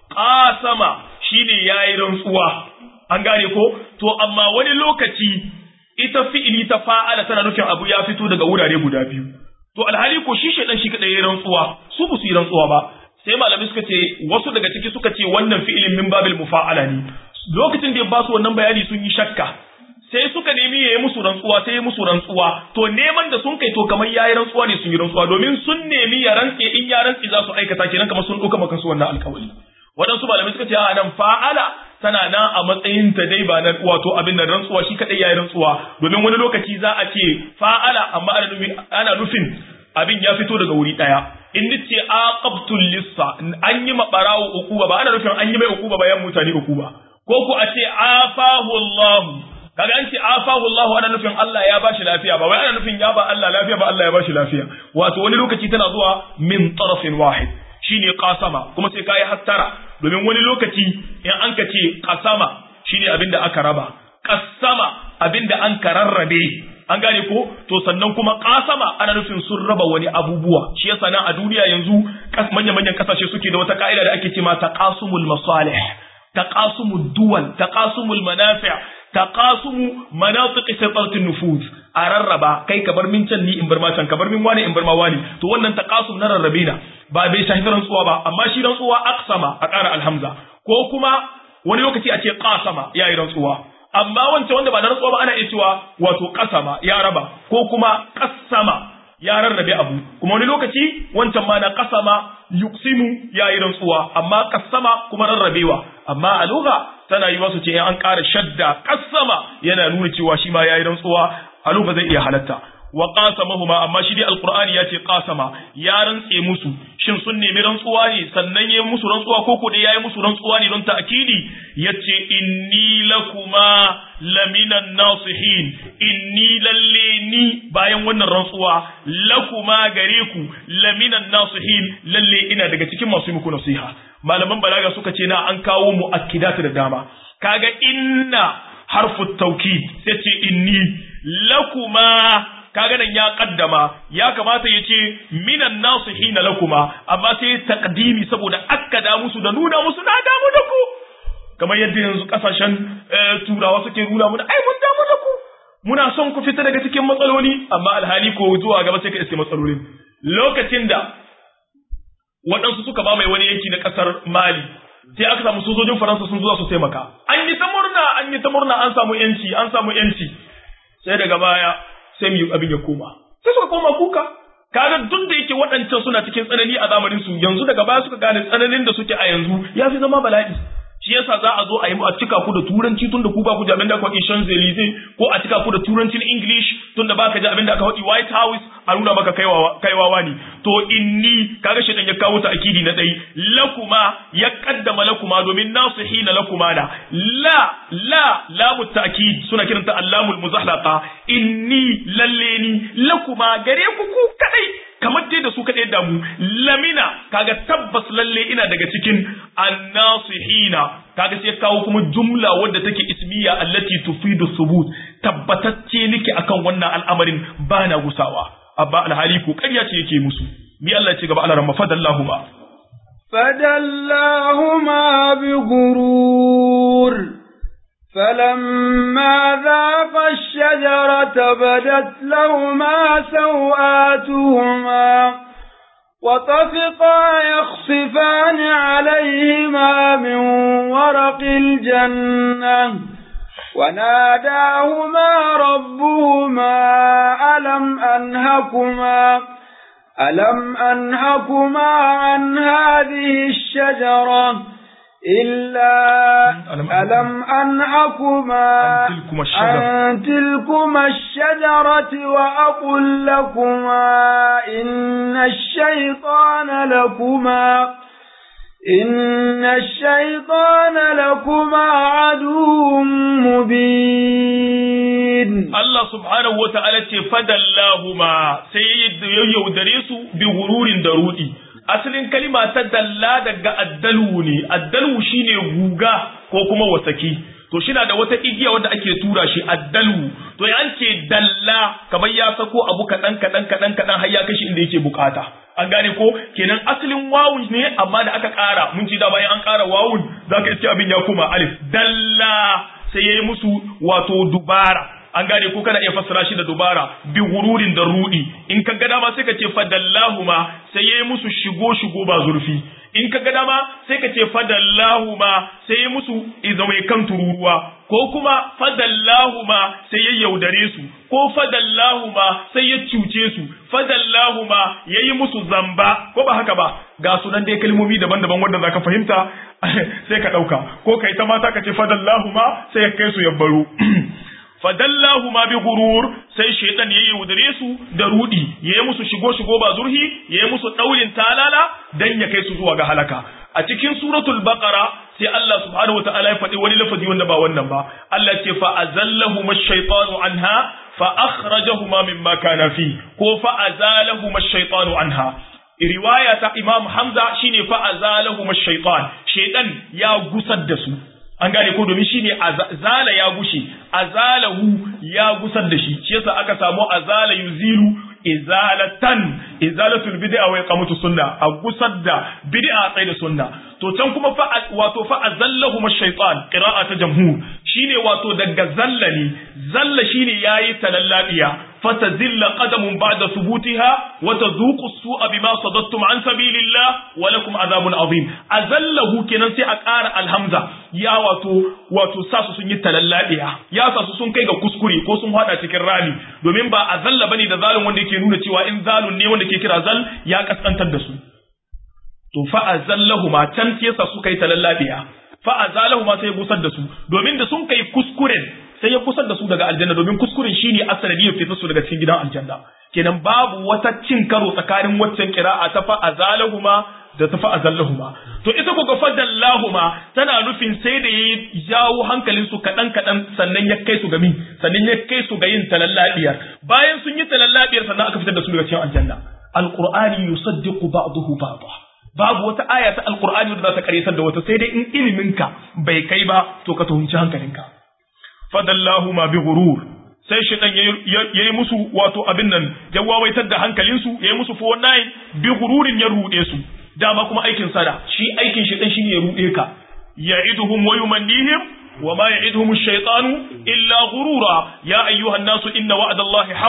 qasama shine yayi rantsuwa an gane ko to amma wani lokaci ita fi'ili ta fa'ala tana nufin abu ya fito daga wurare guda biyu to alhali ko shi shedan shi kadai yayin rantsuwa su ba su yi rantsuwa ba sai malamai suka ce wasu daga ciki suka ce wannan fi'ilin min babil mufa'ala ne lokacin da ya ba su wannan bayani sun yi shakka sai suka nemi yayi musu rantsuwa sai ya musu rantsuwa to neman da sun kai to kamar yayi rantsuwa ne sun yi rantsuwa domin sun nemi ya rantse in ya rantse za su aikata kenan kamar sun dauka maka su wannan alƙawari waɗansu malamai suka ce a nan fa'ala tana nan a matsayin ta dai ba na wato abin da rantsuwa shi kadai yayi rantsuwa domin wani lokaci za a ce fa'ala amma ana nufin ana nufin abin ya fito daga wuri daya in nace aqabtul lissa an yi ma barawo ukuba ba ana nufin an yi mai ukuba bayan mutane ukuba ko ku a ce afahu Allah kaga an ce afahu Allah ana nufin Allah ya bashi lafiya ba wai ana nufin ya ba Allah lafiya ba Allah ya bashi lafiya wato wani lokaci tana zuwa min tarafin wahid shine qasama kuma sai kai hattara domin wani lokaci in an ka ce qasama shine abinda aka raba qasama abinda an ka rarrabe an gane ko to sannan kuma qasama ana nufin sun raba wani abubuwa shi yasa nan a duniya yanzu manyan manyan kasashe suke da wata ka'ida da ake cewa taqasumul masalih taqasumud duwal taqasumul manafi' taqasumu manatiq saytarat nufuz a rarraba kai ka bar min can ni in bar ma can ka bar min wani in bar ma wani to wannan taqasum na rarrabe na ba bai shafi rantsuwa ba amma shi rantsuwa aqsama a ƙara alhamza ko kuma wani lokaci a ce qasama yayi rantsuwa amma wancan wanda ba na rantsuwa ba ana iya cewa wato qasama ya raba ko kuma qassama ya rarrabe abu kuma wani lokaci wancan ma na qasama yuqsimu yayi rantsuwa amma qassama kuma rarrabewa amma a lugha tana yi wasu ce an ƙara shadda qassama yana nuna cewa shi ma yayi rantsuwa a lugha zai iya halatta wa qasamahuma amma shi dai alqur'ani yace qasama ya rantse musu shin sun nemi rantsuwa ne sannan yayi musu rantsuwa ko ko dai yayi musu rantsuwa ne don ta'kidi yace inni lakuma laminan nasihin inni lalle ni bayan wannan rantsuwa lakuma gare ku laminan nasihin lalle ina daga cikin masu muku nasiha malaman balaga suka ce na an kawo mu akidatu da dama kaga inna harfu tawkid sai ce inni lakuma kaga nan ya kaddama ya kamata ya ce minan nasu hina lakuma amma sai taqdimi saboda akkada musu da nuna musu na damu da ku kamar yadda yanzu kasashen turawa suke nuna mu ai mun damu da ku muna son ku fita daga cikin matsaloli amma alhali ko zuwa gaba sai ka iske matsalolin lokacin da waɗansu suka ba mai wani yanki na ƙasar Mali sai aka samu sojojin Faransa sun zuwa su taimaka an yi ta murna an yi ta murna an samu yanci an samu yanci sai daga baya sai mu abin ya koma sai suka koma kuka kaga duk da yake waɗancan suna cikin tsanani a zamanin su yanzu daga baya suka gane tsananin da suke a yanzu ya fi zama bala'i shi yasa za a zo a yi a cika ku da turanci tun da ku ba ku ji abin da aka faɗi Champs-Élysées ko a cika ku da turancin English tun da baka ji abin da aka faɗi White House a nuna maka kaiwawa ne to inni kaga shi ya kawo ta akidi na dai lakuma ya kaddama lakuma domin nasihina lakuma da la la lamu ta'kid suna kiranta allamul muzahlaqa inni lalle ni lakuma gare ku ku kadai kamar dai da su kaɗai da mu lamina kaga tabbas lalle ina daga cikin annasihina kaga sai kawo kuma jumla wadda take ismiya allati tufidu subut tabbatacce nake akan wannan al'amarin ba na gusawa abba alhali ko ƙarya ce yake musu mi Allah ya ce gaba Allah ramma fadallahuma فدلاهما بغرور فلما ذاق الشجرة بدت لهما سوآتهما وطفقا يخصفان عليهما من ورق الجنة وناداهما ربهما ألم أنهكما ألم أنهكما عن هذه الشجرة إلا ألم أنهكما عن تلكما الشجرة وأقل لكما إن الشيطان لكما إن الشيطان لكما عدو مبين الله سبحانه وتعالى فدلاهما سيد يودريس بغرور درودي asalin kalima ta dalla daga addalu ne addalu shine guga ko kuma wasaki to shina da wata igiya wanda ake tura shi addalu to ya ce dalla kamar ya sako abu kadan kadan kadan kadan har ya kashi inda yake bukata an gane ko kenan asalin wawun ne amma da aka kara mun ci da bayan an kara wawun zaka iske abin ya koma alif dalla sai yayi musu wato dubara an gane ko kana iya fassara shi da dubara bi gururin da rudi in ka ga dama sai ka ce fadallahuma sai yayi musu shigo shigo ba zurfi in ka ga dama sai ka ce fadallahuma sai yayi musu izamai kan tururuwa ko kuma fadallahuma sai ya yaudare su ko fadallahuma sai ya cuce su fadallahuma yayi musu zamba ko ba haka ba ga sunan dai kalmomi daban-daban wanda zaka fahimta sai ka dauka ko kai ta mata ka ce fadallahuma sai ya kai su ya baro fadallahu ma bi gurur sai shaitan ya yaudare su da rudi ya yi musu shigo shigo ba zurhi ya yi musu daulin talala dan ya kai su zuwa ga halaka a cikin suratul baqara sai Allah subhanahu wataala ya faɗi wani lafazi wanda ba wannan ba Allah ce fa azallahu ash-shaytanu anha fa akhrajahuma mimma kana fi ko fa azalahu ash-shaytanu anha riwaya ta Imam Hamza shine fa azalahu ash-shaytan shaytan ya gusar da su an gane ko domin shine azala ya gushe azalahu ya gusar da shi shi yasa aka samu azala yuzilu izalatan izalatul bid'a wa iqamatu sunna a gusar da bid'a tsaye da sunna to can kuma fa wato fa azallahum ash-shaytan qira'a ta jamhur shine wato daga zalla ne zalla shine yayi talallabiya fatazilla qadamun ba'da thubutiha wa tadhuqu as-su'a bima sadattum an sabilillah wa lakum adhabun azim azallahu kenan sai a ƙara alhamza ya wato wato sa su sun yi talallabiya ya sa su sun kai ga kuskure ko sun hada cikin rami domin ba azalla bane da zalun wanda yake nuna cewa in zalun ne wanda ke kira zal ya kaskantar da su to fa azallahuma can sai yasa suka yi talallabiya fa azalahuma sai ya busar da su domin da sun kai kuskuren sai ya kusar da su daga aljanna domin kuskuren shine asali ya fitar su daga cikin gidan aljanna kenan babu wata cin karo tsakanin waccan kira'a ta fa azalahuma da ta fa azallahuma to ita ko ga fadallahuma tana nufin sai da ya jawo hankalin su kadan kadan sannan ya kai su ga min sannan ya kai su ga yin talallabiyar bayan sun yi talallabiyar sannan aka fitar da su daga cikin aljanna alqur'ani yusaddiqu ba'dahu ba'dahu babu wata aya ta alkur'ani da za ta karyatar da wata sai dai in iliminka bai kai ba to ka tuhumci hankalinka fadallahu ma bi ghurur sai shaitan yayi musu wato abin nan ya wawaitar da hankalinsu yayi musu 49 bi ghururin ya rude su dama kuma aikin sada shi aikin shaitan shine ya rude ka ya'iduhum wa yumannihim وما يعدهم الشيطان إلا غرورا يا أيها الناس إن وعد الله حق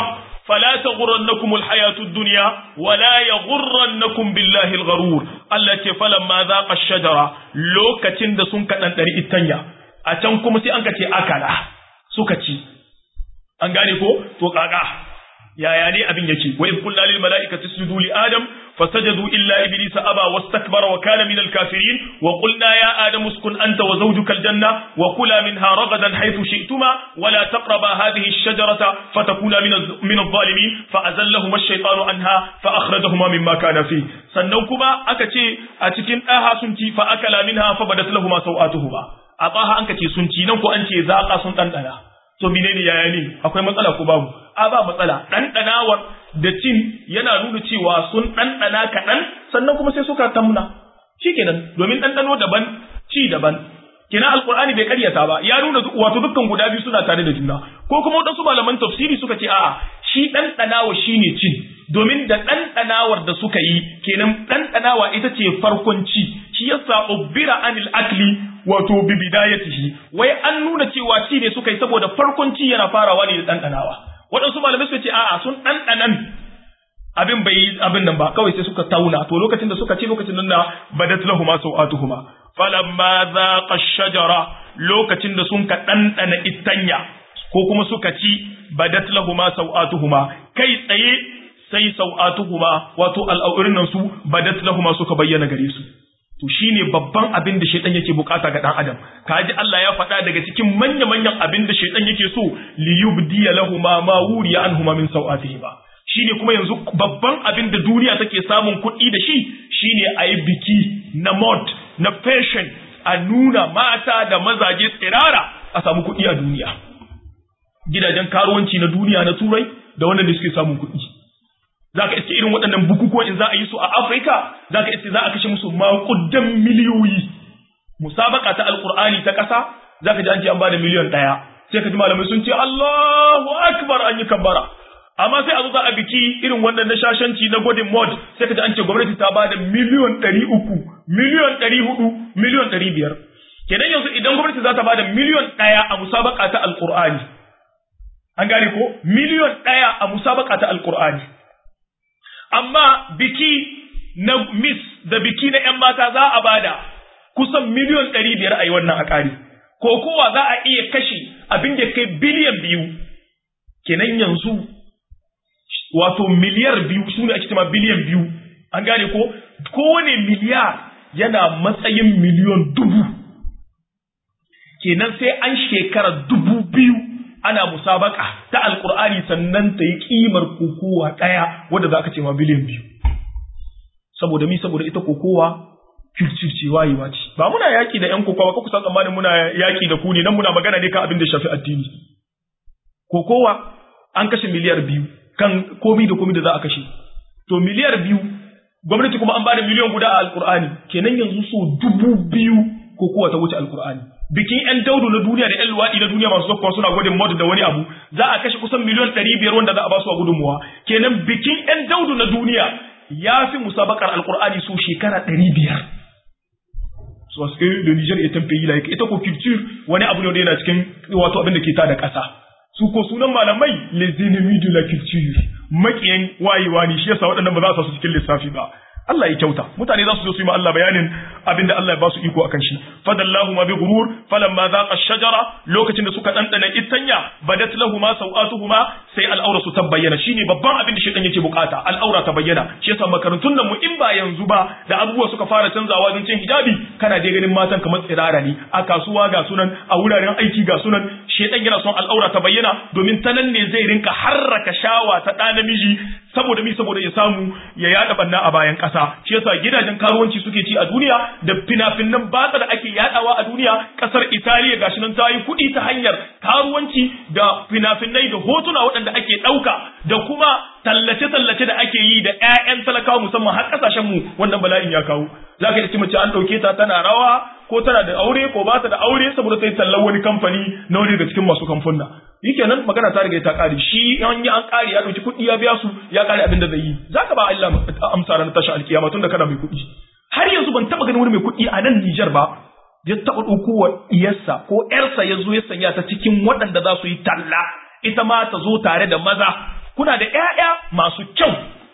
fala taghurrannakum alhayatud dunya wala yaghurrannakum billahi algharur Allah ce falamma zaqa ash-shajara lokacin da sun kadan dari itanya a can kuma sai an ka ce akala suka ci an gane ko to kaka yaya ne abin yake wa in qulna lil mala'ikati isjudu li adam fasajadu illa iblisa aba wastakbara wa kana minal kafirin wa qulna ya adam uskun anta wa zawjuka aljanna wa kula minha ragadan haythu shi'tuma wa la taqraba hadhihi ash-shajarata fatakuna min min adh-dhalimin fa azallahuma ash-shaytanu anha fa akhrajahuma mimma kana fi sannan kuma aka ce a cikin daha sun ci fa akala minha fa badat lahumu sawatuhuma a tsaha an ka ce sun ci nan ko an ce zaqa sun dandana to menene yaya ne akwai matsala ko babu a ba matsala ɗanɗanawar da cin yana nuna cewa sun ɗanɗana kaɗan sannan kuma sai suka tamna shikenan domin ɗanɗano daban ci daban kina alqur'ani bai karyata ba ya nuna wato dukkan guda biyu suna tare da juna ko kuma wadansu malaman tafsiri suka ce a'a shi ɗanɗanawa shine cin domin da ɗanɗanawar da suka yi kenan ɗanɗanawa ita ce farkon ci shi yasa ubbira anil akli wato bi bidayatihi wai an nuna cewa ci ne suka yi saboda farkon ci yana farawa ne da ɗanɗanawa waɗansu malamai suka ce a'a sun ɗanɗanan abin bai yi abin nan ba kawai sai suka tauna to lokacin da suka ci lokacin nan da badat lahuma sau'atuhuma falamma zaqa shajara lokacin da sun ka ɗanɗana itanya ko kuma suka ci badat lahuma sau'atuhuma kai tsaye sai sau'atuhuma wato al'aurin nan su badat lahuma suka bayyana gare su to shine babban abin da shaitan yake bukata ga dan adam kaji Allah ya faɗa daga cikin manya manyan abin da shaitan yake so li yubdiya lahuma ma wuriya anhuma min sau'atihima shine kuma yanzu babban abin da duniya take samun kuɗi da shi shine a yi biki na mod na fashion a nuna mata da mazaje tsirara a samu kuɗi a duniya gidajen karuwanci na duniya na turai da wannan da suke samun kuɗi za ka iske irin waɗannan bukukuwa in za a yi su a afirka za ka iske za a kashe musu maƙudan miliyoyi musabaka ta alƙur'ani ta ƙasa za ka ji an ce an ba da miliyan ɗaya sai ka ji malamai sun ce allahu akbar an yi kabbara amma sai a zo za a biki irin wannan na shashanci na godin mod sai ka ji an ce gwamnati ta ba da miliyan ɗari uku miliyan ɗari hudu miliyan ɗari biyar kenan yanzu idan gwamnati za ta ba da miliyan ɗaya a musabaka ta alƙur'ani an gane ko miliyan ɗaya a musabaka ta alƙur'ani amma biki na miss da biki na ‘yan mata za a bada kusan miliyon ɗari biyar a yi wannan a ƙari, ko kowa za a iya kashe abin da kai biliyan biyu, kenan yanzu wato miliyar biyu su ne ake cema biliyan biyu, an gane ko kowane miliyar yana matsayin miliyon dubu, kenan sai an shekara dubu biyu ana musabaka ta alkur'ani sannan ta yi kimar kokowa ɗaya wadda za ka ce ma biliyan biyu saboda mi saboda ita kokowa kirkirce wayewa ce ba muna yaƙi da 'yan kokowa ko kusa tsammanin muna yaƙi da ku ne nan muna magana ne kan abin da shafi addini kokowa an kashe miliyar biyu kan komi da komi da za a kashe to miliyar biyu gwamnati kuma an bada miliyan guda a alkur'ani kenan yanzu so dubu biyu kokowa ta wuce alkur'ani bikin yan daudu na duniya da yan luwaɗi na duniya masu zakkuwa suna gwadin mod da wani abu za a kashe kusan miliyan ɗari biyar wanda za a ba su a gudunmuwa kenan bikin yan daudu na duniya ya fi musabakar alkur'ani so shekara ɗari biyar so suke da Niger ya tamfe yi like ita ko culture wani abu ne wanda yana cikin wato abin da ke ta da ƙasa su ko sunan malamai les ennemis de la culture makiyan wayewa ne shi yasa waɗannan ba za su su cikin lissafi ba Allah ya kyauta mutane za su zo su yi ma Allah bayanin abin da Allah ya ba su iko akan shi fadallahu ma bi ghurur falamma zaqa shajara lokacin da suka dandana itanya badat lahumu sawatuhuma sai al'aura su tabbayyana shine babban abin da shedan yake bukata al'aura ta bayyana shi yasa makarantun nan mu in ba yanzu ba da abubuwa suka fara canzawa don cin hijabi kana dai ganin matan kamar tsirara ne a kasuwa ga sunan a wuraren aiki ga sunan shedan yana son al'aura ta bayyana domin ta nan ne zai rinka harraka shawa ta ɗa namiji saboda mi saboda ya samu ya yada banna a bayan ƙasa shi yasa gidajen karuwanci suke ci a duniya da fina-finan batsa da ake yadawa a duniya ƙasar Italiya gashi nan ta yi kuɗi ta hanyar karuwanci da fina-finai da hotuna waɗanda ake ɗauka da kuma tallace-tallace da ake yi da 'ya'yan talakawa musamman har ƙasashen mu wannan bala'in ya kawo za ka yi mace an ɗauke ta tana rawa ko tana da aure ko ba ta da aure saboda ta yi tallar wani kamfani na wani daga cikin masu kamfuna nan magana ta riga ta kare shi an yi an kare ya dauki kuɗi ya biya su ya kare abin da zai yi zaka ba Allah amsa ran tashi alkiyama tunda kana mai kuɗi har yanzu ban taba ganin wani mai kuɗi a nan Nijar ba ya taba ɗauko wa iyarsa ko ƴarsa ya zo ya sanya ta cikin waɗanda za su yi talla ita ma ta zo tare da maza kuna da ƴaƴa masu kyau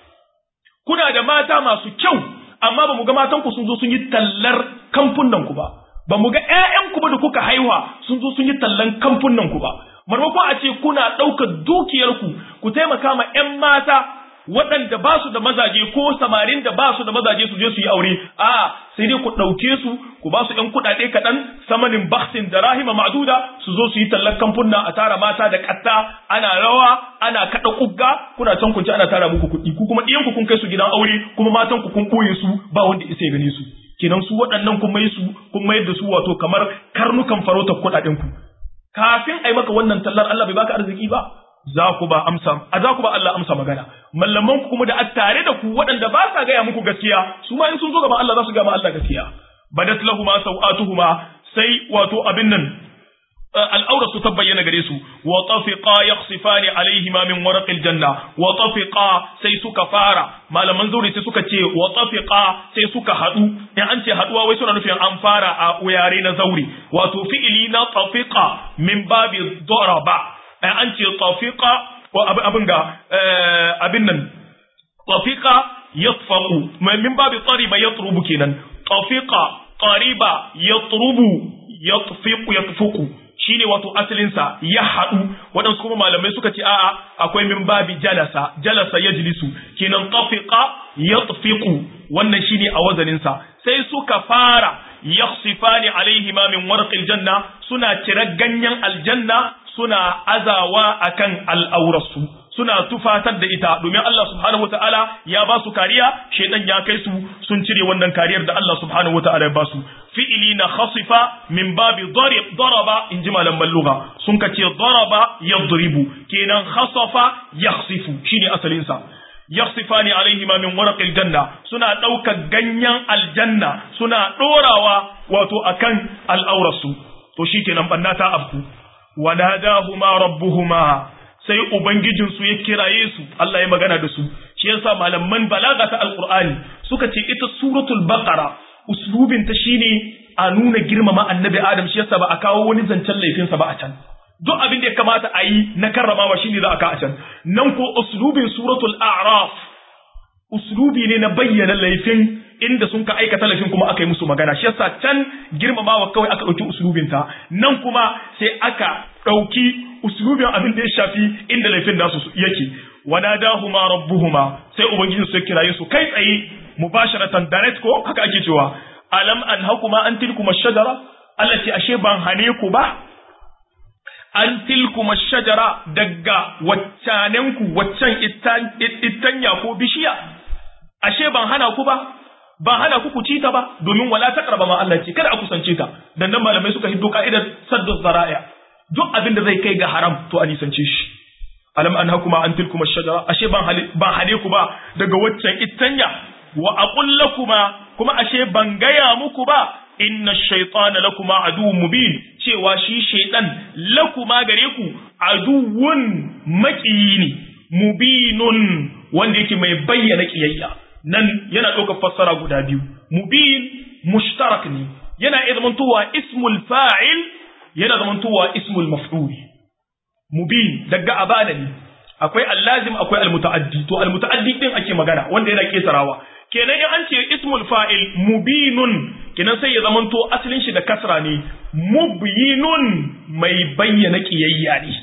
kuna da mata masu kyau amma ba mu ga matan ku sun zo sun yi tallar kamfunan ku ba ba mu ga ƴaƴan ku ba da kuka haihuwa sun zo sun yi tallan kamfunan ku ba marmakon a ce kuna ɗaukar dukiyar ku ku taimaka ma ƴan mata waɗanda ba su da mazaje ko samarin da ba su da mazaje su je su yi aure a sai dai ku ɗauke su ku ba su ɗan kuɗaɗe kaɗan samanin baksin da rahima ma'duda su zo su yi tallar kamfunna a tara mata da ƙatta ana rawa ana kaɗa ƙugga kuna can kunci ana tara muku kuɗi ku kuma ɗiyan ku kun kai su gidan aure kuma matan ku kun ɓoye su ba wanda isa ya gane su kenan su waɗannan kun mai su kun mayar da su wato kamar karnukan farautar kuɗaɗen ku kafin a yi maka wannan tallar Allah bai baka arziki ba za ku ba amsa a za ku ba Allah amsa magana mallaman ku kuma da a tare da ku waɗanda ba sa gaya muku gaskiya su ma in sun zo gaban Allah za su gama Allah gaskiya badat lahuma sawatuhuma sai wato abin nan al'aura su ta bayyana gare su wa tafiqa yakhsifani alaihima min waraqil janna wa tafiqa sai suka fara malaman zauri sai suka ce wa tafiqa sai suka hadu in an ce haduwa wai suna nufin an fara a yare na zauri wato fi'ili na tafiqa min babi daraba an ce tafiqa ko abin ga abin nan tafiqa yatfaqu min babi tariba yatrubu kenan tafiqa qariba yatrubu yatfiqu yatfuqu shine wato asalin sa ya hadu wadansu kuma malamai suka ce a'a akwai min babi jalasa jalasa yajlisu kenan tafiqa yatfiqu wannan shine a wazanin sa sai suka fara yakhsifani alaihima min warqil janna suna cire ganyen aljanna suna azawa akan al'aurarsu suna tufatar da ita domin Allah subhanahu wataala ya ba su kariya shedan ya kai su sun cire wannan kariyar da Allah subhanahu wataala ya ba su fi'ili na khasifa min babi darib daraba in ji malam balluga sun ka ce daraba yadribu kenan khasafa yakhsifu shine asalin sa yakhsifani alaihima min waraqil janna suna ɗaukar ganyen aljanna suna ɗorawa wato akan al'aurarsu to shikenan banna ta afku wanadahuma rabbuhuma sai ubangijinsu ya kiraye su Allah ya magana da su shi yasa malaman balaga ta alqur'ani suka ce ita suratul baqara uslubin ta shine a nuna girmama annabi adam shi yasa ba a kawo wani zancen laifinsa ba a can duk abin da ya kamata a yi na karramawa shine za a ka a can nan ko uslubin suratul a'raf uslubi ne na bayyana laifin inda sun ka aikata laifin kuma aka yi musu magana shi yasa can girmamawa kawai aka ɗauki uslubin ta nan kuma sai aka ɗauki uslubin abin da ya shafi inda laifin nasu yake wanadahuma rabbuhuma sai ubangiji su kiraye su kai tsaye mubasharatan direct ko haka ake cewa alam an hakuma an tilkuma shajara Allah ce ashe ban hane ku ba an tilkuma shajara daga waccanenku waccan ittanya ko bishiya ashe ban hana ku ba ba hana ku ku ci ta ba domin wala taqraba ma Allah ce kada a kusance ta dan nan malamai suka hiddo ka'idar saddu zara'a duk abin da zai kai ga haram to a nisance shi alam an hakuma an tilkuma shajara ashe ban ban hane ku ba daga waccan ittanya wa aqul lakuma kuma ashe ban gaya muku ba inna shaytana lakuma aduwwun mubin cewa shi shaytan lakuma gare ku aduwwun maƙiyi ne mubinun wanda yake mai bayyana kiyayya nan yana ɗaukar fassara guda biyu mubin mushtarak ne yana iya zamantowa ismul fa'il yana zamantowa ismul maf'ul mubin daga abana ne akwai allazim akwai almutaaddi to almutaaddi din ake magana wanda yana ketarawa kenan in an ce ismul fa'il mubinun kenan sai ya zamanto asalin shi da kasra ne mubyinun mai bayyana kiyayya ne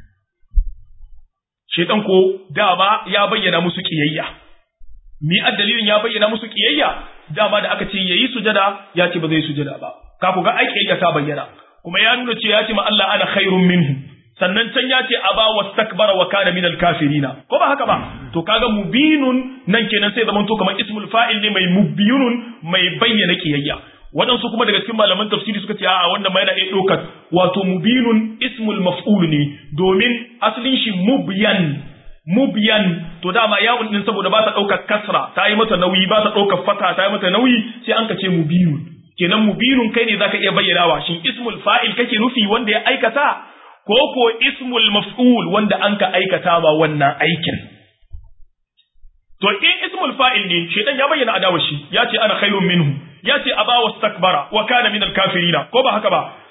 shedan ko dama ya bayyana musu kiyayya mi dalilin ya bayyana musu kiyayya dama da aka ce yayi sujada ya ce ba zai sujada ba ka ku ga ai kiyayya ta bayyana kuma ya nuna ce ya ce ma Allah ana khairun minhu sannan can ya ce aba wastakbara wa kana minal kafirina ko ba haka ba to kaga mubinun nan kenan sai zaman to kamar ismul fa'il ne mai mubinun mai bayyana kiyayya waɗansu kuma daga cikin malaman tafsiri suka ce a wanda ma yana iya ɗaukar wato mubinun ismul maf'ul ne domin asalin shi mubyan mubyan to dama yawon din saboda ba ta ɗaukar kasra ta yi mata nauyi ba ta ɗaukar fata ta yi mata nauyi sai an ka ce mubinun kenan mubinun kai ne zaka iya bayyanawa shin ismul fa'il kake nufi wanda ya aikata ko ko ismul maf'ul wanda an ka aikata ba wannan aikin to in ismul fa'il ne shedan ya bayyana adawa shi ya ce ana khairun minhu ya ce aba wastakbara wa kana minal kafirina ko ba haka ba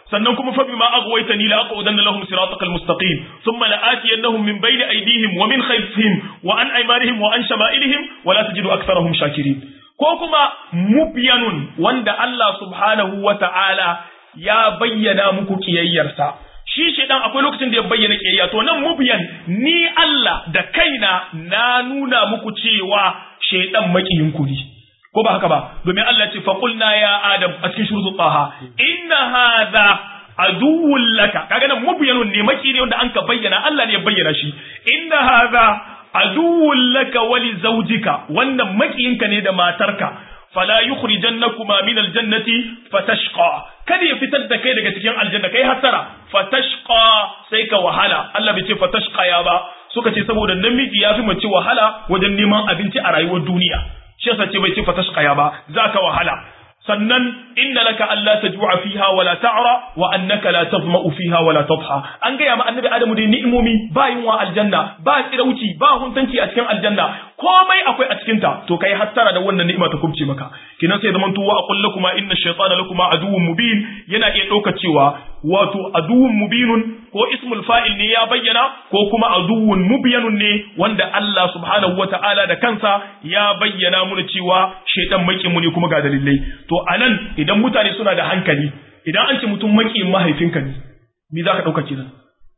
sannan kuma fa bima aghwaytani la aqudanna lahum siratakal mustaqim thumma la atiyannahum min bayni aydihim wa min khalfihim wa an aymanihim wa an shama'ilihim wa la tajidu aktharahum shakirin ko kuma mubyanun wanda Allah subhanahu wa ta'ala ya bayyana muku kiyayyarsa shi shedan akwai lokacin da ya bayyana kiyayya to nan mubyan ni Allah da kaina na nuna muku cewa shedan makiyin ku ne ko ba haka ba domin Allah ce faqulna ya adam a cikin shurutu taha inna hadha aduwwun laka kaga nan mubyanun ne maki ne wanda anka bayyana Allah ne ya bayyana shi inna hadha aduwwun laka wa li zawjika wannan makiyinka ne da matarka fala yukhrijannakuma min aljannati fatashqa kada ya fitar da kai daga cikin aljanna kai hasara fatashqa sai ka wahala Allah bai ce fatashqa ya ba suka ce saboda namiji ya fi mace wahala wajen neman abinci a rayuwar duniya shi yasa ce bai ce fatashqa ba zaka wahala sannan inna laka alla tajua fiha wala ta'ra wa annaka la tazma'u fiha wala tadha an gaya ma annabi adamu da ni'imomi ba yunwa aljanna ba tsirauci ba huntanci a cikin aljanna komai akwai a cikin ta to kai hattara da wannan ni'ima ta kubce maka kinan sai zaman tuwa aqul lakuma inna shaytana lakuma aduwwun mubin yana iya dauka cewa wato aduwwun mubinun ko ismul fa'il ne ya bayyana ko kuma aduwwun mubyanun ne wanda Allah subhanahu wata'ala da kansa ya bayyana mu cewa shaytan makin mu ne kuma ga dalilai to anan idan mutane suna da hankali idan an ce mutum makin mahaifinka ne me zaka dauka kenan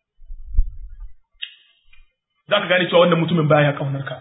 zaka gane cewa wannan mutumin baya kaunar ka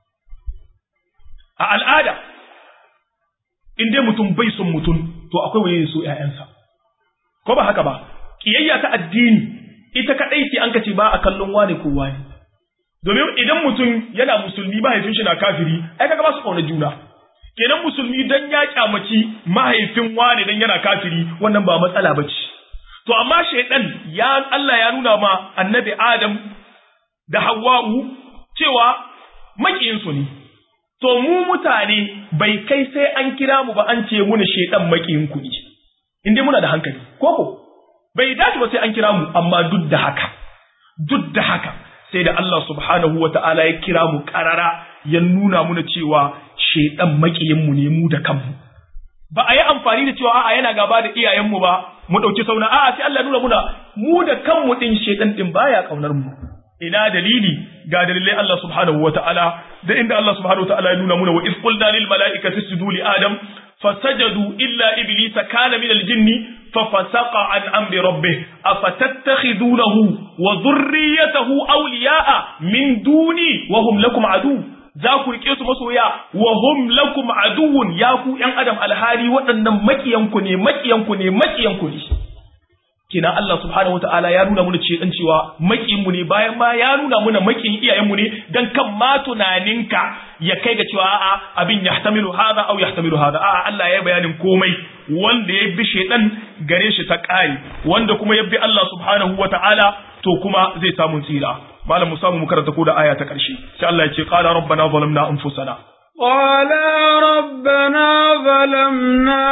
a al'ada in dai mutum bai son mutum to akwai waye so ƴaƴansa ko ba haka ba kiyayya ta addini ita kadai ce an kace ba a kallon wane ko wani domin idan mutum yana musulmi mahaifin shi na kafiri ai kaga ba su kauna juna kenan musulmi dan ya kyamaci mahaifin wane dan yana kafiri wannan ba matsala bace to amma shaydan ya Allah ya nuna ma annabi Adam da Hawwa'u cewa makiyinsu ne to mu mutane bai kai sai an kira mu ba an ce muna shedan makiyin kuɗi in dai muna da hankali koko bai dace ba sai an kira mu amma duk da haka duk da haka sai da Allah subhanahu wa ta'ala ya kira mu karara ya nuna muna cewa shedan makiyin mu ne mu da kanmu ba a yi amfani da cewa a'a yana gaba da iyayenmu ba mu ɗauki sauna a'a sai Allah nuna muna mu da kanmu ɗin shedan ɗin baya ƙaunar mu ina dalili ga dalilai Allah subhanahu wa ta'ala da inda Allah subhanahu wa ta'ala ya nuna muna wa iz qulna lil mala'ikati isjudu li adam fasajadu illa iblisa kana min al jinni ففسق عن أمر ربه أفتتخذونه وذريته أولياء من دوني وهم لكم عدو za ku rike su masoya wa hum lakum aduwwun ya ku yan adam alhali waɗannan makiyanku ne makiyanku ne makiyanku ne kina Allah subhanahu wataala ya nuna mana ce dan cewa makiyin mu ne bayan ma ya nuna mana makiyin iyayen mu ne dan kan ma tunaninka ya kai ga cewa a'a abin yahtamilu hada aw yahtamilu hada a'a Allah ya bayanin komai wanda ya bi shedan gare shi ta kai wanda kuma ya bi Allah subhanahu wataala to kuma zai samu tsira malam mu samu mu karanta ko da aya ta karshe sai Allah ya ce qala rabbana zalamna anfusana قالا ربنا ظلمنا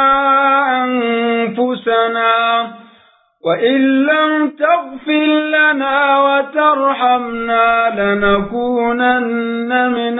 أنفسنا وإن لم تغفر لنا وترحمنا لنكونن من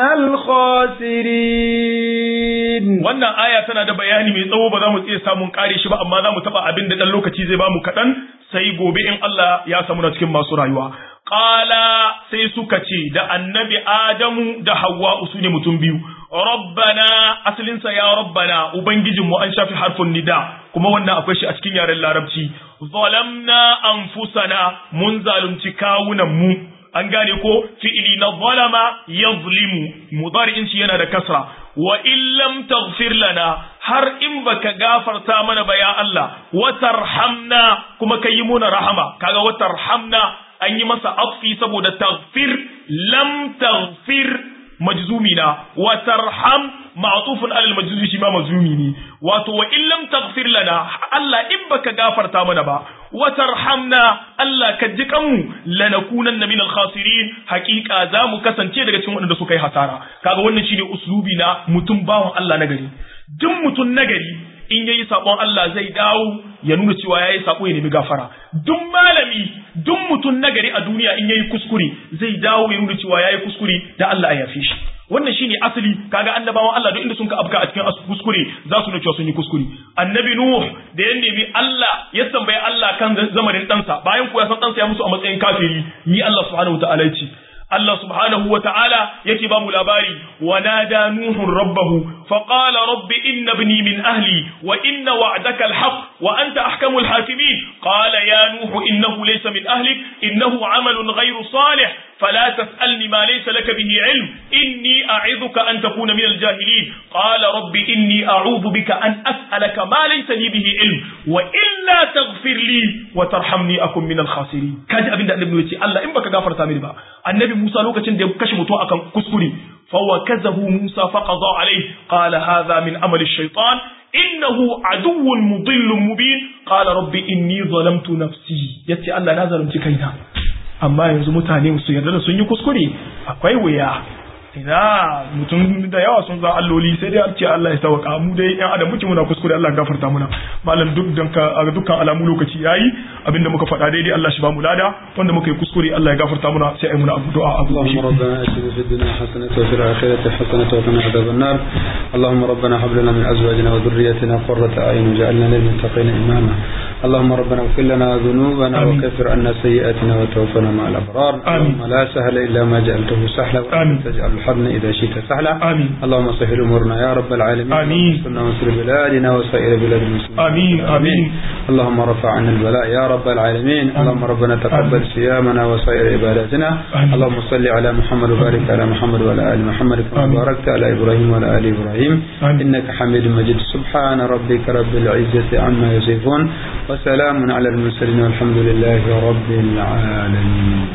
الخاسرين wannan aya tana da bayani mai tsawo ba za mu iya samun kare shi ba amma za mu taba abin da dan lokaci zai ba mu kaɗan sai gobe in Allah ya samu na cikin masu rayuwa qala sai suka ce da annabi adamu da hawwa su ne mutum biyu rabbana asalinsa ya rabbana ubangijinmu an shafi harfin nida kuma wannan akwai shi a cikin yaren larabci zalamna anfusana mun zalunci kawunan mu an gane ko fi'ili na zalama yazlimu mudari'in shi yana da kasra wa in lam taghfir lana har in baka gafarta mana ba ya Allah wa tarhamna kuma kai muna rahama kaga wa tarhamna an yi masa afi saboda taghfir lam taghfir majzumi na wa tarham ma'tufun alal majzumi shi ma majzumi ne wato wa in lam taghfir lana Allah in baka gafarta mana ba wa tarhamna Allah ka ji kanmu lanakunanna minal khasirin hakika za mu kasance daga cikin waɗanda suka yi hasara kaga wannan shine uslubi na mutum bawan Allah na gari duk mutum na gari in yayi sabon Allah zai dawo ya nuna cewa yayi sako ya nemi gafara duk malami duk mutum nagari a duniya in yayi kuskure zai dawo ya nuna cewa yayi kuskure da Allah ya yafe shi wannan shine asali kaga annabawan Allah duk inda sun ka afka a cikin kuskure za su nuna cewa sun yi kuskure annabi nuh da ya nemi Allah ya tambaye Allah akan zamanin ɗansa bayan ku ya san ɗansa ya musu a matsayin kafiri ni Allah subhanahu wataala ya ce Allah subhanahu wa ta'ala yake ba mu labari wa nada nuhun rabbahu fa qala rabbi inna ibni min ahli wa inna wa'daka alhaq wa anta ahkamul hakimin qala ya nuhu innahu laysa min ahlik innahu amalun ghayru salih فلا تسألني ما ليس لك به علم إني أعظك أن تكون من الجاهلين قال رب إني أعوذ بك أن أسألك ما ليس لي به علم وإلا تغفر لي وترحمني أكن من الخاسرين كاد أبن النبي يتي الله إن بك غفر تامر با النبي موسى لوكا تند كشف تو أكن كسكري فوكزه موسى فقضى عليه قال هذا من عمل الشيطان إنه عدو مضل مبين قال رب إني ظلمت نفسي يتي الله لا ظلمت كينا amma yanzu mutane su yarda da sun yi kuskure akwai wuya ina mutum da yawa sun za alloli sai dai ce Allah ya sauka mu dai yan adam muke muna kuskure Allah gafarta muna malam duk dan dukkan alamu lokaci yayi abinda muka faɗa daidai Allah shi ba mu lada wanda muka yi kuskure Allah ya gafarta muna sai ai muna abu du'a abu اللهم ربنا اتنا في الدنيا حسنة وفي الآخرة حسنة وقنا عذاب النار اللهم ربنا هب لنا من أزواجنا وذريتنا قرة أعين وجعلنا للمتقين إماما اللهم ربنا اغفر لنا ذنوبنا وكفر عنا سيئاتنا وتوفنا مع الأبرار اللهم لا سهل إلا ما جعلته سهلا وأنت تجعل الحزن إذا شئت سهلا آمين اللهم سهل أمورنا يا رب العالمين آمين وانصرنا وانصر بلادنا وسائر بلاد المسلمين آمين آمين اللهم رفع عنا البلاء يا رب العالمين اللهم ربنا تقبل صيامنا وسائر عباداتنا آمين. اللهم صل على محمد وبارك على محمد وعلى آل محمد كما آمين. باركت على إبراهيم وعلى آل إبراهيم آمين. إنك حميد مجيد سبحان ربك رب العزة عما يصفون وسلام على المرسلين والحمد لله رب العالمين